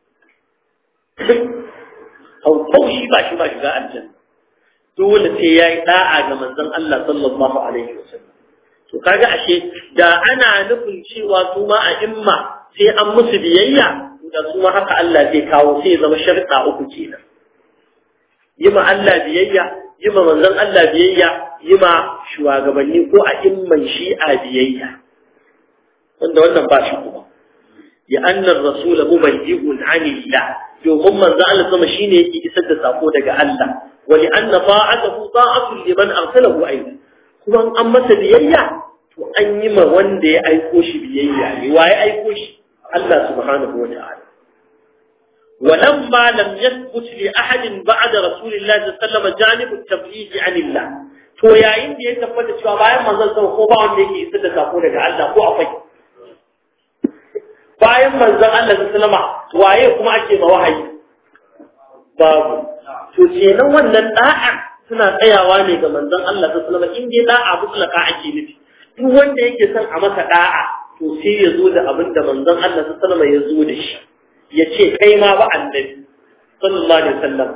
fau shi ba shi ba shiga aljanna dole sai yayi da'a ga manzon Allah sallallahu alaihi wasallam to kaga ashe da ana nufin cewa su ma a imma sai an musu biyayya da su ma haka Allah zai kawo sai zama sharɗa uku kenan yi ma Allah biyayya yi ma manzon Allah biyayya yi ma shugabanni ko a imman shi'a biyayya wanda wannan ba shi kuma ya annar rasula mubayyi'un anillah domin manzo Allah sama shine yake isar da sako daga Allah wa li anna ta'atuhu ta'atun liman arsalahu aidan kuma an masa biyayya to an yi ma wanda ya aiko shi biyayya ne wa ya aiko shi Allah subhanahu wa ta'ala ولما لم يثبت لأحد بعد رسول الله صلى الله عليه وسلم جانب التبليغ عن الله to yayin da ya tabbata cewa bayan manzon sama ko ba wanda yake isar da sako daga Allah ko akwai bayan manzon Allah sallama waye kuma ake ma wahayi babu to kenan wannan da'a suna tsayawa ne ga manzon Allah sallama in dai da'a mutlaka ake nufi duk wanda yake son a masa da'a to sai ya zo da abin da manzon Allah sallama ya zo da shi ya ce kai ma ba annabi sallallahu alaihi wasallam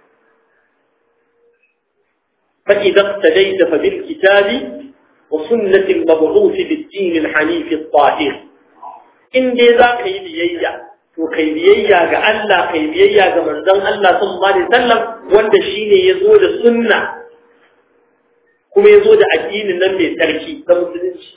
فإذا اقتديت فبالكتاب وسنة المبعوث بالدين الحنيف الطاهر إن دي ذاك يبييا to kai biyayya ga Allah kai biyayya ga manzon Allah sallallahu alaihi wasallam wanda shine yazo da sunna kuma yazo da addinin nan mai tsarki da musulunci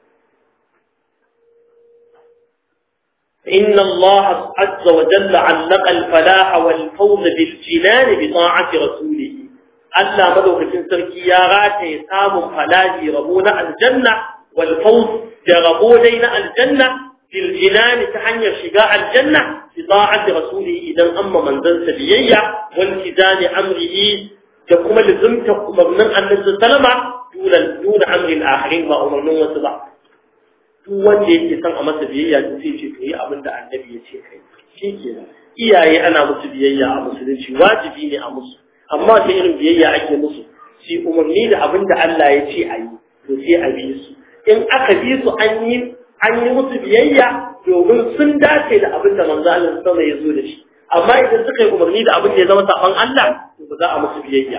إن الله عز وجل علق الفلاح والفوز بالجنان بطاعة رسوله Allah madaukakin sarki ya rataye samun falaji rabo na aljanna wal fawz da rabo dai na aljanna fil jinan ta hanyar shiga aljanna bi ta'ati rasuli idan amma manzon sa biyayya wal kizani amrihi da kuma lizumta umarnin annabi sallama duna duna amrin akhirin ba umarnin wasu ba duk wanda yake son a masa biyayya sai ce to yi abin da annabi ya ce kai shikenan iyaye ana musu biyayya a musulunci wajibi ne a musu amma ta irin biyayya ake musu shi umarni da abin da Allah ya ce a yi to sai a bi su in aka bi su an yi an yi musu biyayya domin sun dace da abin da manzo Allah sama ya zo da shi amma idan suka yi umarni da abin da ya zama saban Allah to ba za a musu biyayya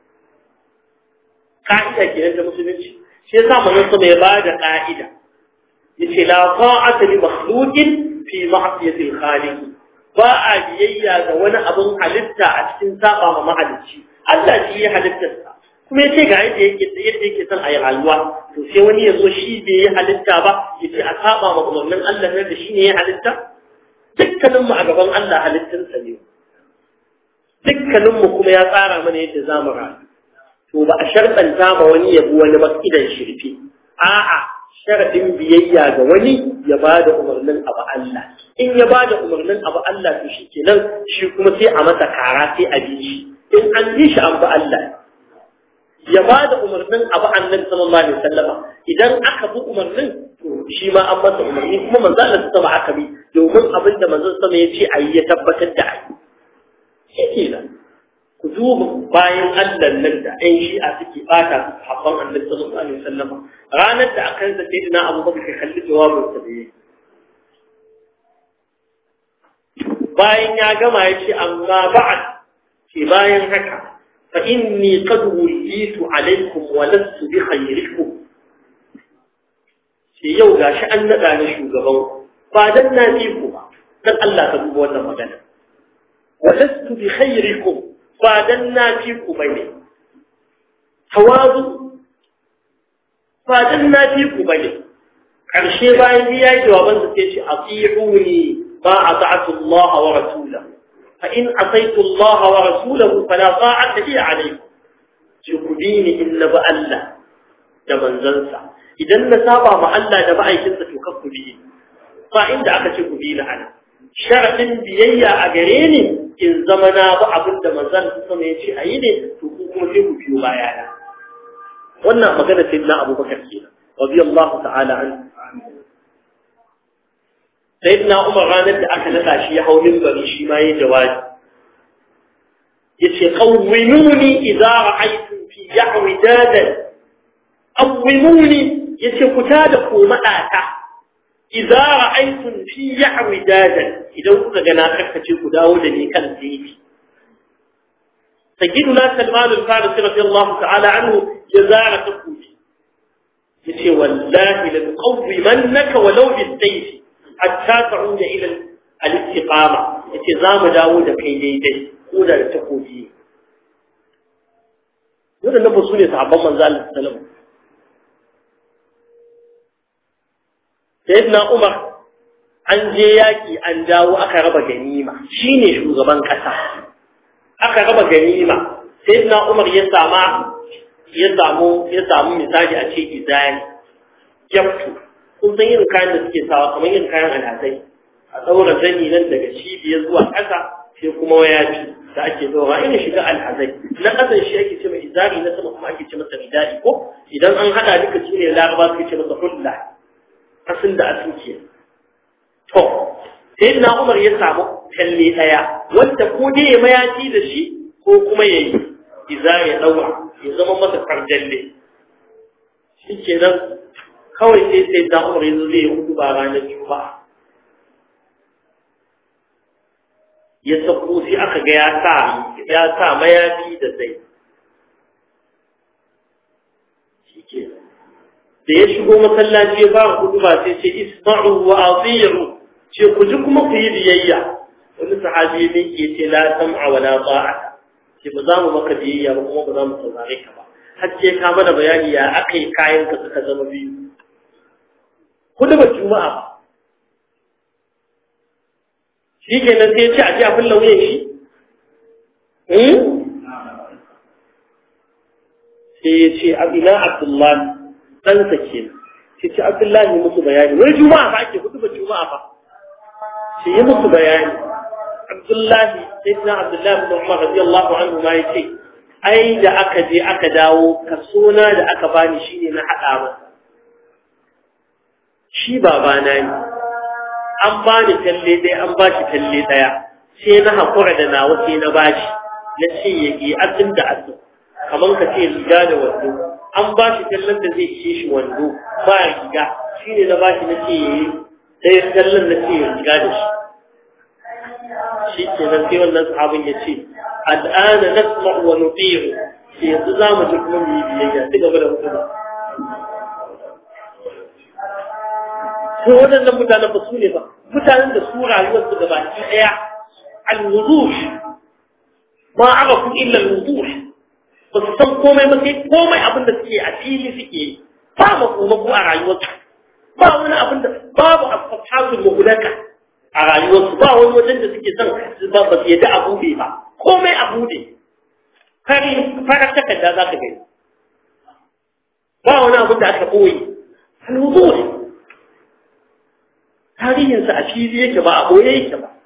ka'ida kenan ta musulunci shi yasa manzo sama ya ba da ka'ida yace la ta'ata li makhluqin fi ma'siyati al-khaliq ba a biyayya ga wani abin halitta a cikin saba ma mahalicci Allah shi ya halittarsa kuma ya ce ga yadda yake yadda yake son a yi rayuwa to sai wani ya zo shi bai yi halitta ba ya ce a saba ma umarnin Allah ne da shi ne ya halitta dukkaninmu a gaban Allah halittinsa ne dukkaninmu kuma ya tsara mana yadda za mu rayu to ba a sharɗanta ma wani ya bi wani ba idan shirfi a'a sharadin biyayya ga wani ya ba da umarnin abu Allah in ya ba da umarnin abu Allah to shi kenan shi kuma sai a masa kara sai a bi shi in an bi shi an bi Allah ya ba da umarnin abu annabi sallallahu alaihi wasallama idan aka bi umarnin to shi ma an masa umarni kuma manzo Allah sama aka bi domin abin da manzo sama ya ce ayi ya tabbatar da ayi shi kenan ku duba bayan Allah nan da ɗan shi'a suke ɓata su haɓɓan annabi sallallahu alaihi wasallam ranar da aka yanzu sai dina Abu Bakar kalli jawabin sa da yake bayan ya gama ya ce amma ba'ad ce bayan haka fa inni qad wulitu alaikum wa lastu bi khayrikum ce yau gashi an naɗa ni shugaban ba dan na fi ku ba dan Allah ka duba wannan magana wa lastu bi khayrikum ba dan na fi ku bane tawazu ba dan na fi ku bane karshe bayan ya yi jawaban da sai ce ati'uni ma ata'tu Allah wa rasulahu fa in asaitu Allah wa rasulahu fala ta'ata li alaykum ci ku dini in na ba Allah da manzansa idan na saba ma Allah da ma'aikinsa to kan ku bi ba inda aka ce ku bi na ana sharadin biyayya a gare ni in zama na ba abin da manzan sama ya ce a yi ne to ku kuma sai ku biyo baya na wannan magana sai na abubakar ke radiyallahu ta'ala an sayyidina umar ranar da aka nada shi ya hau minbari shi ma yayi jawabi yace qawwimuni idza ra'aytum fi yahwi dadan qawwimuni yace ku tada ko madata idza ra'aytum fi yahwi dadan idan kuka ga na karkace ku dawo da ni kan titi sayyiduna salman al-farisi radiyallahu ta'ala anhu ya zara takuji yace wallahi la qawwimannaka walau bis-sayf hatta ta'uda ila al-istiqama yace zamu dawo da kai daidai ko da takobi wadannan ba su ne sahabban manzo Allah sallallahu alaihi wasallam sayyidina Umar an je yaki an dawo aka raba ganima shine shugaban kasa aka raba ganima sayyidina Umar ya sama ya samu ya samu misali a ce izani jaftu kun san irin kayan da suke sawa kamar irin kayan alhazai a ɗaura zani nan daga cibiyar zuwa ƙasa sai kuma wayafi da ake ɗaura irin shiga alhazai na ƙasan shi ake ce mai izari na sama kuma ake ce masa ridadi ko idan an haɗa duka su ne laraba su ce masa hulla asin da asin ke to sai na umar ya samu kalle ɗaya wanda ko dai ya mayafi da shi ko kuma ya yi izari ya ɗaura ya zama masa farjalle shi kenan kawai sai sai da umar yanzu zai yi hudu ba ranar juma'a ya sako sai aka ga ya sa ya sa mayafi da zai shike da ya shigo masallaci ya fara hudu ba sai ce isma'u wa atiyu ce ku ji kuma ku yi biyayya wani sahabi ne ke ce la sam'a wa la ta'a ce ba za mu maka biyayya ba kuma ba za mu saurare ka ba har ce ka mana bayani ya aka yi kayan ka suka zama biyu hudu ba juma'a ba shi ke nan sai ya ce a ji a fulla wuyan shi? sai ya ce abina abdullahi ɗansa ke sai ce abdullahi musu bayani wani juma'a ba ake hudu ba juma'a ba sai yi musu bayani abdullahi sai suna abdullahi bin umar radiyallahu anhu ma ya ce ai da aka je aka dawo kasona da aka bani shine na haɗa masa shi babana ne an ba ni talle ɗaya an ba shi talle ɗaya sai na haƙura da nawa sai na ba shi na ce ya ke asin da asin kamar ka ce riga da wando an ba shi tallen da zai ishe shi wando ba riga shi ne na ba shi na ce ya yi ɗaya tallen na ce ya riga da shi shi ke nan sai wannan sahabin ya ce al'ana nasma'u wa nuti'u sai yanzu za mu ji kuma mu yi biyayya ci gaba da hukuma to waɗannan mutanen ba su ne ba mutanen da su rayuwar su gaba ki ɗaya al-wuduh ma arafu illa al-wuduh ba su san komai ba sai komai abin da suke a fili suke yi ba makomako a rayuwar su ba wani abin da babu asfahatul muhlaka a rayuwar su ba wani wajen da suke son ba ba su yadda a bude ba komai a bude kari farar takarda za ka gani ba wani abin da aka ɓoye al-wuduh tarihinsa a fili yake ba a boye yake ba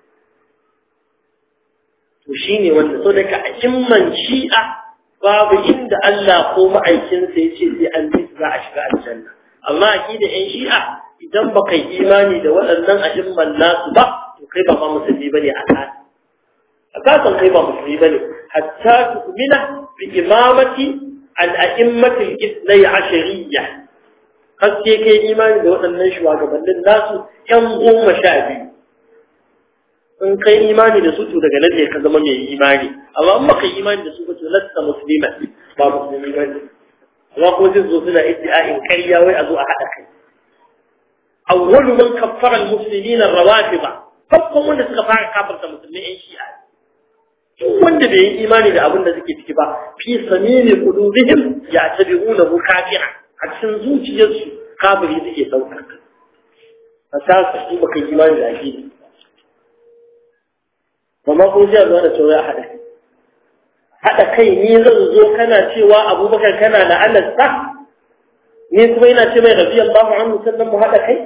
to shi ne wanda so daga imman shi'a babu inda Allah ko ma'aikinsa ya ce sai an bi za a shiga aljanna amma aki da yan shi'a idan ba kai imani da waɗannan a'imman nasu ba to kai ba ma musulmi ba ne a kan a kasan kai ba musulmi ba ne hatta tu'mina bi imamati al-a'immatil ithnai ashariyya haske kai imani da waɗannan shugabannin nasu ‘yan goma sha biyu. In kai imani da su to daga nan ne ka zama mai imani, amma in baka imani da su ba to lasta musulman ba musulmi ba ne. Amma kuma zai zo suna iddi'a'in karya wai a zo a haɗa kai. Awwalu man kaffara al-muslimina rawafida farkon wanda suka fara kafarta musulmi ‘yan shi'a duk wanda bai yi imani da abin da suke ciki ba fi samimi qulubihim ya tabi'unahu kafira a cikin zuciyarsu kafiri suke ɗaukar ka a sa su baka imani da ake ba ma ko jiya zuwa da cewa ya haɗa kai haɗa kai ni zan zo kana cewa abubakar kana da alasta ni kuma yana ce mai rabi Allahu anhu sannan mu haɗa kai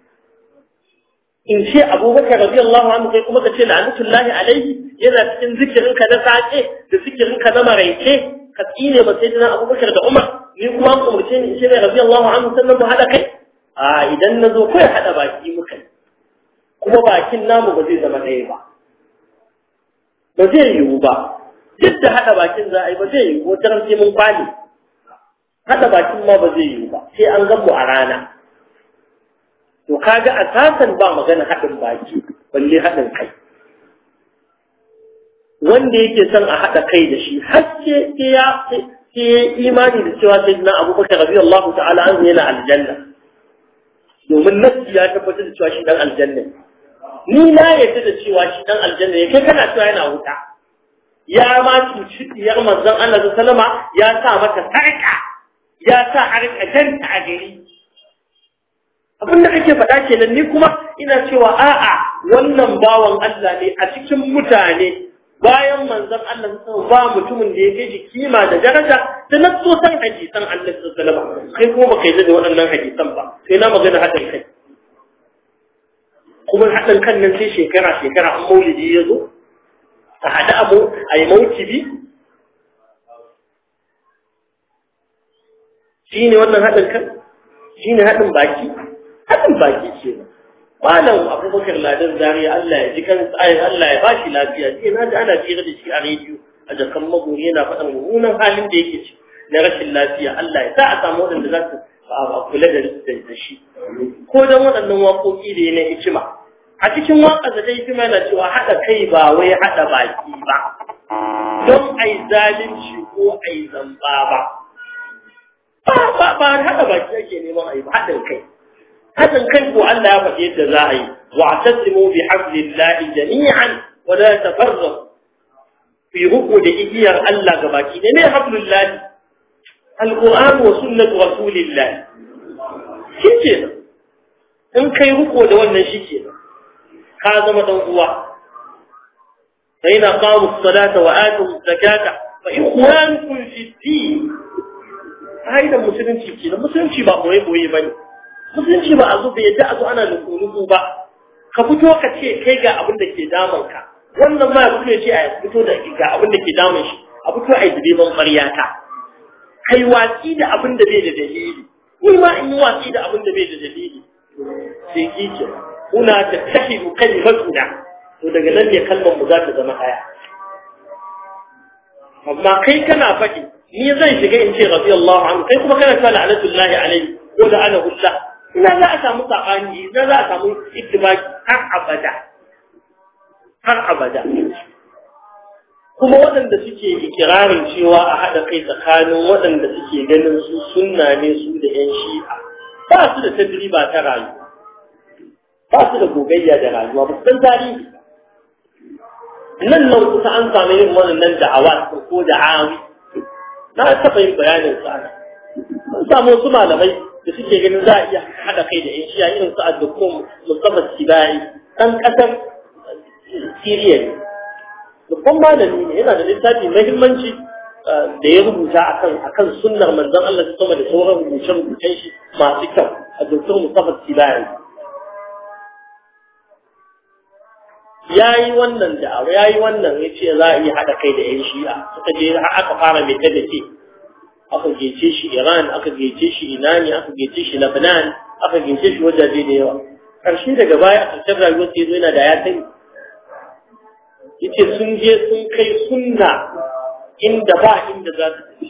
in ce abubakar rabi Allahu anhu kai kuma ka ce la'anatullahi alaihi yana cikin zikirinka na saƙe da zikirinka na maraice ka tsine ba sai dina abubakar da umar ni kuma an umarce ni ce mai rabi Allahu anhu sannan mu haɗa kai a idan na zo kawai haɗa baki muka kuma bakin namu ba zai zama ɗaya ba ba zai yiwu ba duk da haɗa bakin za a yi ba zai yiwu wata ran sai mun kwale haɗa bakin ma ba zai yiwu ba sai an gan mu a rana to kaga asasan ba magana haɗin baki balle haɗin kai wanda yake son a haɗa kai da shi har sai ya sai imani da cewa sai na abubakar rabi Allah ta'ala an yana aljanna domin nasi ya tabbatar da cewa shi dan aljanna ni na yarda da cewa shi dan aljanna ne kai kana cewa yana wuta ya ma cuci diyar manzon Allah sallama ya sa mata sarka ya sa a rika danta a gari abin da kake faɗa kenan ni kuma ina cewa a'a wannan bawan Allah ne a cikin mutane bayan manzon Allah sun ba mutumin da ya kai shi kima da daraja da na so san hadisan Allah sallallahu alaihi kai kuma baka yi da waɗannan hadisan ba sai na magana haɗin kai kuma haɗin kan nan sai shekara shekara an maulidi ya zo a haɗa abu a yi maukibi shi ne wannan haɗin kan shi ne haɗin baki haɗin baki ce malam abubakar ladan zariya Allah ya ji kan tsayin Allah ya bashi lafiya ce na ji ana fira da shi a rediyo a jakan magori yana faɗan mummunan halin da yake ci na rashin lafiya Allah ya sa a samu waɗanda za su kula da shi ko don waɗannan waƙoƙi da na hikima a cikin waƙa da dai hikima na cewa haɗa kai ba wai haɗa baki ba don ai zalunci ko ai zamba ba ba ba haɗa baki ake neman ai ba haɗin kai haɗin kai ko Allah ya faɗi yadda za a yi wa'tasimu bi hablillahi jami'an wa la tafarraqu fi ruku da igiyar Allah gabaki ne ne hablullahi alquran wa sunnatu rasulillah shike in kai ruku da wannan shike ka zama dan uwa fa ina qamu as-salata wa atu az-zakata fa ikhwanukum fi din da musulunci ke da musulunci ba boye boye bane musulunci ba a zo bai yadda a zo ana nuku ba ka fito ka ce kai ga abin da ke damun ka wannan ma ya fito ya ce a fito da ga abin da ke damun shi a fito a yi direban ƙwaryata kai watsi da abin da bai da dalili ni ma in yi watsi da abin da bai da dalili sai kike kuna ta tafi kalimatuna to daga nan ne kalmar mu za ta zama haya amma kai kana faɗi ni zan shiga in ce radiyallahu anhu kai kuma kana cewa la'natullahi alayhi ko da ana hulla ina za a samu sabani ina za a samu ittibaki har abada har abada kuma waɗanda suke ikirarin cewa a haɗa kai tsakanin waɗanda suke ganin su sunna ne su da ‘yan shi'a ba su da tajriba ta rayuwa ba su da gogayya da rayuwa ba su san tarihi nan nan kusa an samu yin wannan da'awa ko da'awi na taɓa yin bayanin sa an samu wasu malamai da suke ganin za a iya haɗa kai da ‘yan shi'a irin su a dukkan musamman sibai ɗan ƙasar siriya ne babban malami ne yana da littafi mahimmanci da ya rubuta akan akan sunnar manzon Allah sama da sauran rubuce-rubucen shi masu kyau a doktor Mustafa Sibari ya yi wannan da'awa ya yi wannan ya ce za a iya haɗa kai da 'yan shi'a suka je har aka fara mai ta ce aka gece shi Iran aka gece shi Inani aka gece shi Lebanon aka gece shi wajaje da yawa ƙarshe daga baya a ƙarshen rayuwar sai zo yana da ya sani yace sun je sun kai sunna inda ba inda za su tafi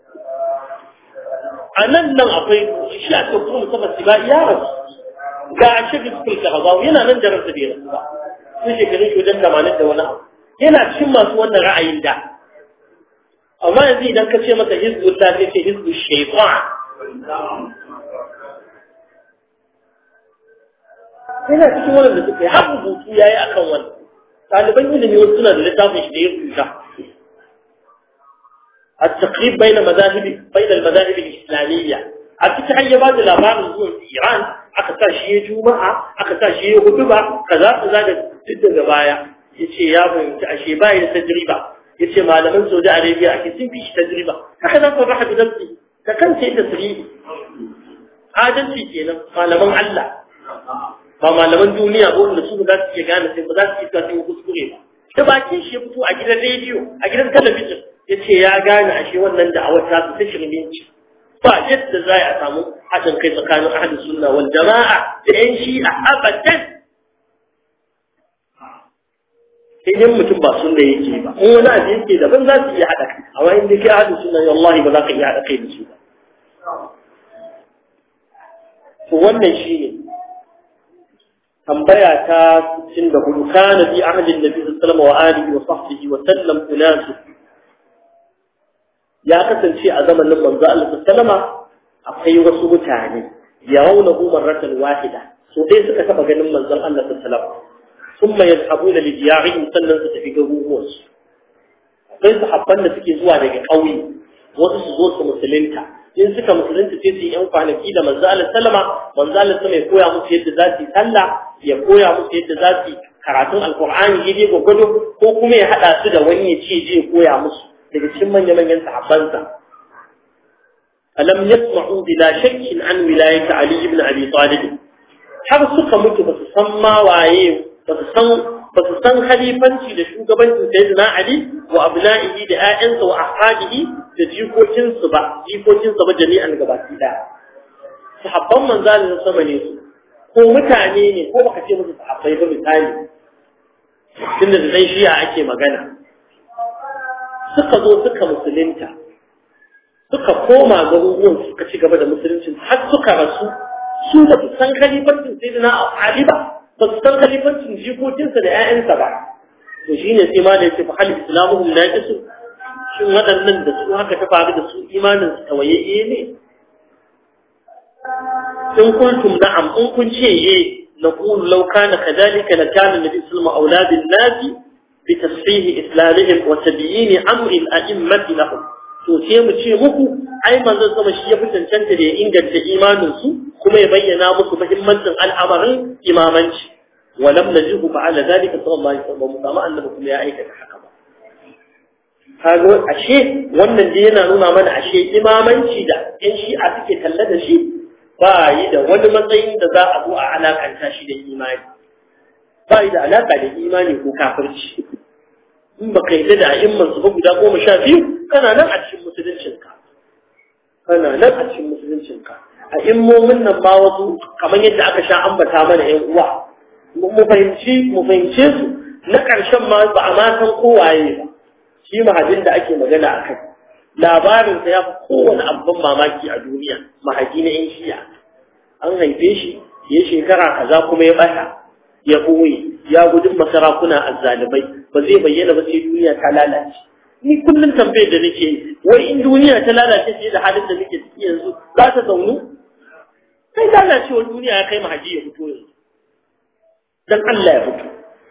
a nan nan akwai shi a cikin kuma musamman su ba ya rasu ga a shirin sukul ka hazawu yana nan da ransa bai rasu ba sun shekarun shi wajen tamanin da wani abu yana cikin masu wannan ra'ayin da amma yanzu idan ka ce masa hizbu ta ce ce hizbu shaitan yana cikin wannan da suka yi har rubutu ya yi akan wannan ɗaliban ilimi wasu suna da littafin shi da ya rubuta التقريب بين مذاهب بين المذاهب الإسلامية أكيد هي بعض الأخبار الزوج في إيران أكثر شيء جمعة أكثر شيء خطبة كذا كذا جدا جبايا يشي يا ابن شيء باي تجربة يشي ما لم سعودي عربية أكيد فيش تجربة هكذا صرح بنفسي فكان شيء تسريب هذا الشيء كنا ما لم الله ba malaman duniya ko wanda su za su iya gane sai ba za su iya sai kuskure ba da bakin shi ya fito a gidan rediyo a gidan talabijin ya ce ya gane ashe wannan da awata su ta shirminci ba yadda za a samu haɗin kai tsakanin ahli sunna wal jama'a da yan shi'a abadan sai dai mutum ba sunna yake ba in wani abu yake daban za su iya haɗa kai amma in dai kai ahli sunna wallahi ba za ka iya haɗa kai da su ba to wannan shi ne tambaya ta 64 kana fi ahli nabi sallallahu wa alihi wa sahbihi wa sallam unas ya kasance a zamanin manzo Allah sallama akwai wasu mutane yarawnahu marratan wahida so dai suka taba ganin manzon Allah sallama thumma yadhhabuna li diyarihim sannan su tafi garuruwan su akwai sahabban da suke zuwa daga ƙauye wasu su zo su musulunta in suka musulunta sai su yi yan kwanaki da manzo Allah sallama manzo Allah sallama ya koya musu yadda za su yi sallah ya koya musu yadda za su yi karatun alqur'ani yaje gwagwado ko kuma ya hada su da wani ya ce je koya musu daga cikin manya manyan sahabbansa alam yasma'u bila shakkin an wilayati ali ibn abi talib har suka mutu ba su san ma waye ba su san ba su san khalifanci da shugabancin sayyidina Ali wa abna'ihi da ƴaƴansa wa ahadihi da jikokinsu ba jikokinsa ba jami'an gabaki daya sahabban manzalin sama ne su ko mutane ne ko baka ce musu sahabbai ba misali tunda da dan shiya ake magana suka zo suka musulunta suka koma garuruwan suka ci gaba da musuluncin har suka rasu su ba su san khalifancin sayyidina Ali ba ba su san khalifancin jikokinsa da ƴaƴansa ba to shine sai ma da yace fa hal islamuhum naqisu shin waɗannan da su haka ta faru da su imanin su tawayayye ne in kuntum na'am in kun ce eh naqulu law kana kadhalika la kana nabi sallallahu alaihi wasallam auladin nasi bi tasfih islamihim wa tabyin amri al-a'immati lahum to sai mu ce muku ai manzon sama shi ya fi cancanta da ya inganta imanin su kuma ya bayyana musu muhimmancin al'amarin imamanci walam najihu fa'ala dhalika sallallahu alaihi wasallam kuma annabi kuma ya aikata haka ba kaga ashe wannan dai yana nuna mana ashe imamanci da yan shi'a suke talla da shi ba yi da wani matsayin da za a zo a alakanta shi da imani ba yi da alaka da imani ko kafirci in ba ka yi da a'imman su ba guda goma sha biyu kana nan a cikin musuluncinka kana nan a cikin musuluncinka a immomin nan ma wasu kamar yadda aka sha ambata mana yan uwa mu fahimci mu fahimce su na ƙarshen ma ba a ma san kowaye ba shi mahadin da ake magana a kai labarinsa ya fi kowane abin mamaki a duniya mahadi na yan shiya an haife shi ya shekara kaza kuma ya bata ya ɓoye ya gudun masarakuna azzalibai ba zai bayyana ba sai duniya ta lalace ni kullum tambayar da nake wai in duniya ta lalace sai da halin da nake ciki yanzu za ta zaunu sai lalacewar duniya ya kai mahadi ya fito yanzu dan Allah ya fito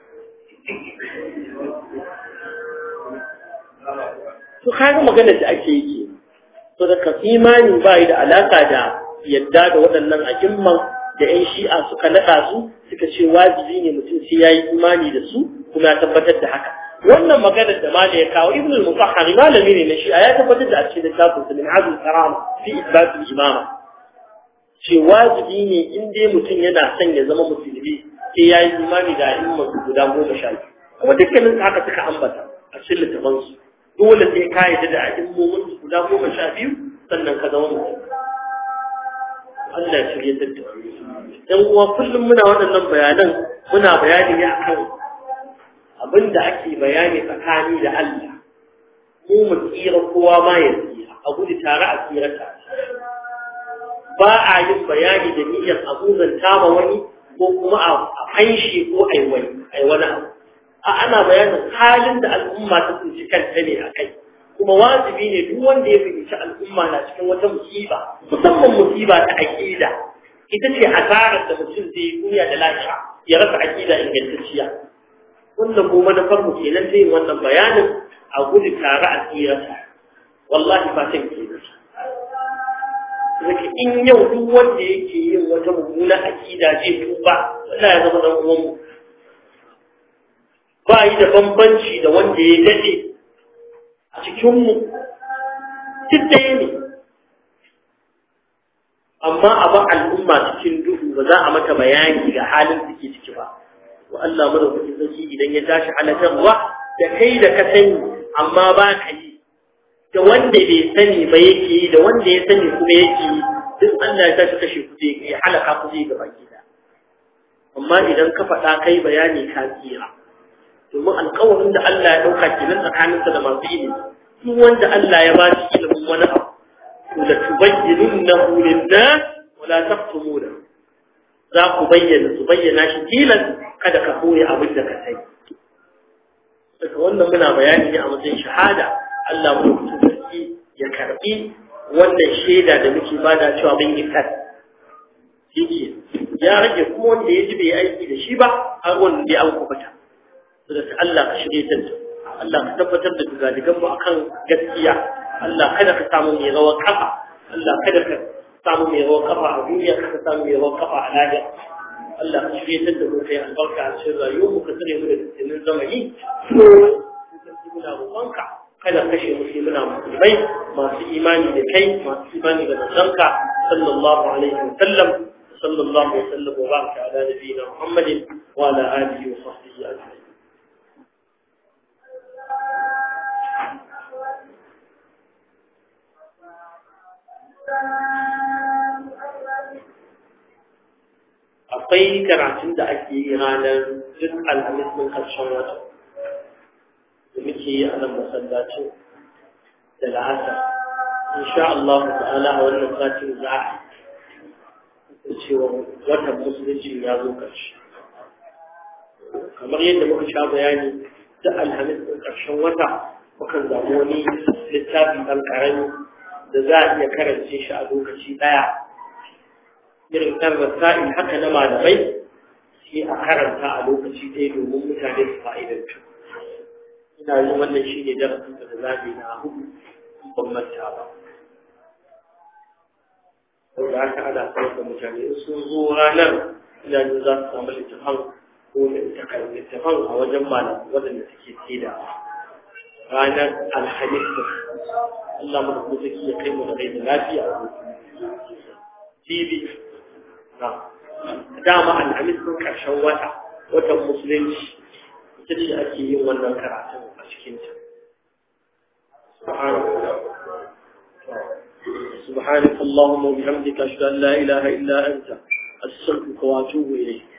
to kaga maganar da ake yi to da imani ba da alaka da yadda da waɗannan a'imman da 'yan shi'a suka naɗa su suka ce wajibi ne mutum sai ya yi imani da su kuma ya tabbatar da haka wannan maganar da mali ya kawo ibn al-mutahhar malami ne na shi'a ya tabbatar da a cikin littafin sa min azul karama fi isbat al-imama ce wajibi ne in dai mutum yana son ya zama musulmi sai ya yi imani da a'imman su guda goma sha biyu kuma dukkanin haka suka ambata a cikin littafin su dole sai ka yi da a'immomin su guda goma sha biyu sannan ka zama mutum Allah ya shirye da dan uwa kullum muna waɗannan bayanan muna bayani ne akan abin da ake bayani tsakani da Allah mu mu tsira kowa ma ya tsira a gudu tare a tsira tare ba a yin bayani da niyyar abuzanta ma wani ko kuma a fanshi ko ai wani ai wani abu a ana bayanin halin da al'umma ta tsinci kanta ne a kai kuma wajibi ne duk wanda ya fahimci al'umma na cikin wata musiba musamman musiba ta aqida ita ce asarar da mutum zai yi duniya da lafiya ya rasa aqida ingantacciya wannan ko manufar mu kenan ta yin wannan bayanin a gudu tare a tsira wallahi fatan kenan Zaki in yau duk wanda yake yin wata mummuna aqida zai tuba wallahi ya zama dan uwan mu ba yi da bambanci da wanda ya dade a cikinmu duk ɗaya ne amma a ba al'umma cikin duhu ba za a mata bayani ga halin da ke ciki ba wa Allah mana kuɗi zaki idan ya tashi halatarwa da kai da ka sani amma ba ka yi da wanda bai sani ba yake yi da wanda ya sani kuma yake yi duk Allah ya tashi kashe ku zai ya halaka ku zai gaba gida amma idan ka faɗa kai bayani ka tsira domin alƙawarin da Allah ya ɗauka kenan tsakaninsa da masu ilimi duk wanda Allah ya ba shi ilimin wani abu to la tubayyinunnahu lin-nas wa la taqtumuna za ku bayyana su bayyana shi tilas kada ka koyi abin da ka sai daga wannan muna bayani ne a matsayin shahada Allah mu sarki ya karbi wannan shaida da muke bada cewa mun yi kan shi ya rage kuma wanda ya ji bai aiki da shi ba har wanda ya an kubuta da Allah ka shirye ta Allah ka tabbatar da dugadigan mu akan gaskiya Allah kada ka samu mai rawar kafa Allah kada ka samu mai rawar kafa a duniya kada ka samu mai rawar kafa a lahira Allah ka shirye ta da mu kai albarka a cikin rayuwar mu ka tsare mu da dukkanin zamani muna roƙonka kada kashe mu sai muna musulmai masu imani da kai masu imani da manzanka sallallahu alaihi wa sallam وصلى الله وسلم وبارك على نبينا محمد وعلى آله وصحبه أجمعين akwai karatun da ake yi ranar duk alhamis ɗin ƙarshen wata da muke yi a nan masallacin da la'asar insha Allah ta'ala a wannan satin za a yi cewa watan musulunci ya zo ƙarshe kamar yadda muka sha bayani da alhamis ɗin ƙarshen wata mukan zamu wani littafi ɗan ƙarami da za a iya karance shi a lokaci ɗaya irin ɗan rasa'il haka na malamai sai a karanta a lokaci ɗaya domin mutane su fa'idantu ina yin wannan shi ne darasin da zaɓi na hudu ban manta ba saboda haka ana sanar da mutane in sun zo ranar ina yin za su samu littafan ko littafan a wajen malam waɗanda suke tsida ranar alhamis Allah mu da kuma ya kai mu da rai da lafiya a TV dama alhamis sun karshen wata watan musulunci ita ce ake yin wannan karatun a cikinta سبحانك اللهم وبحمدك أشهد أن لا إله إلا أنت أستغفرك وأتوب إليك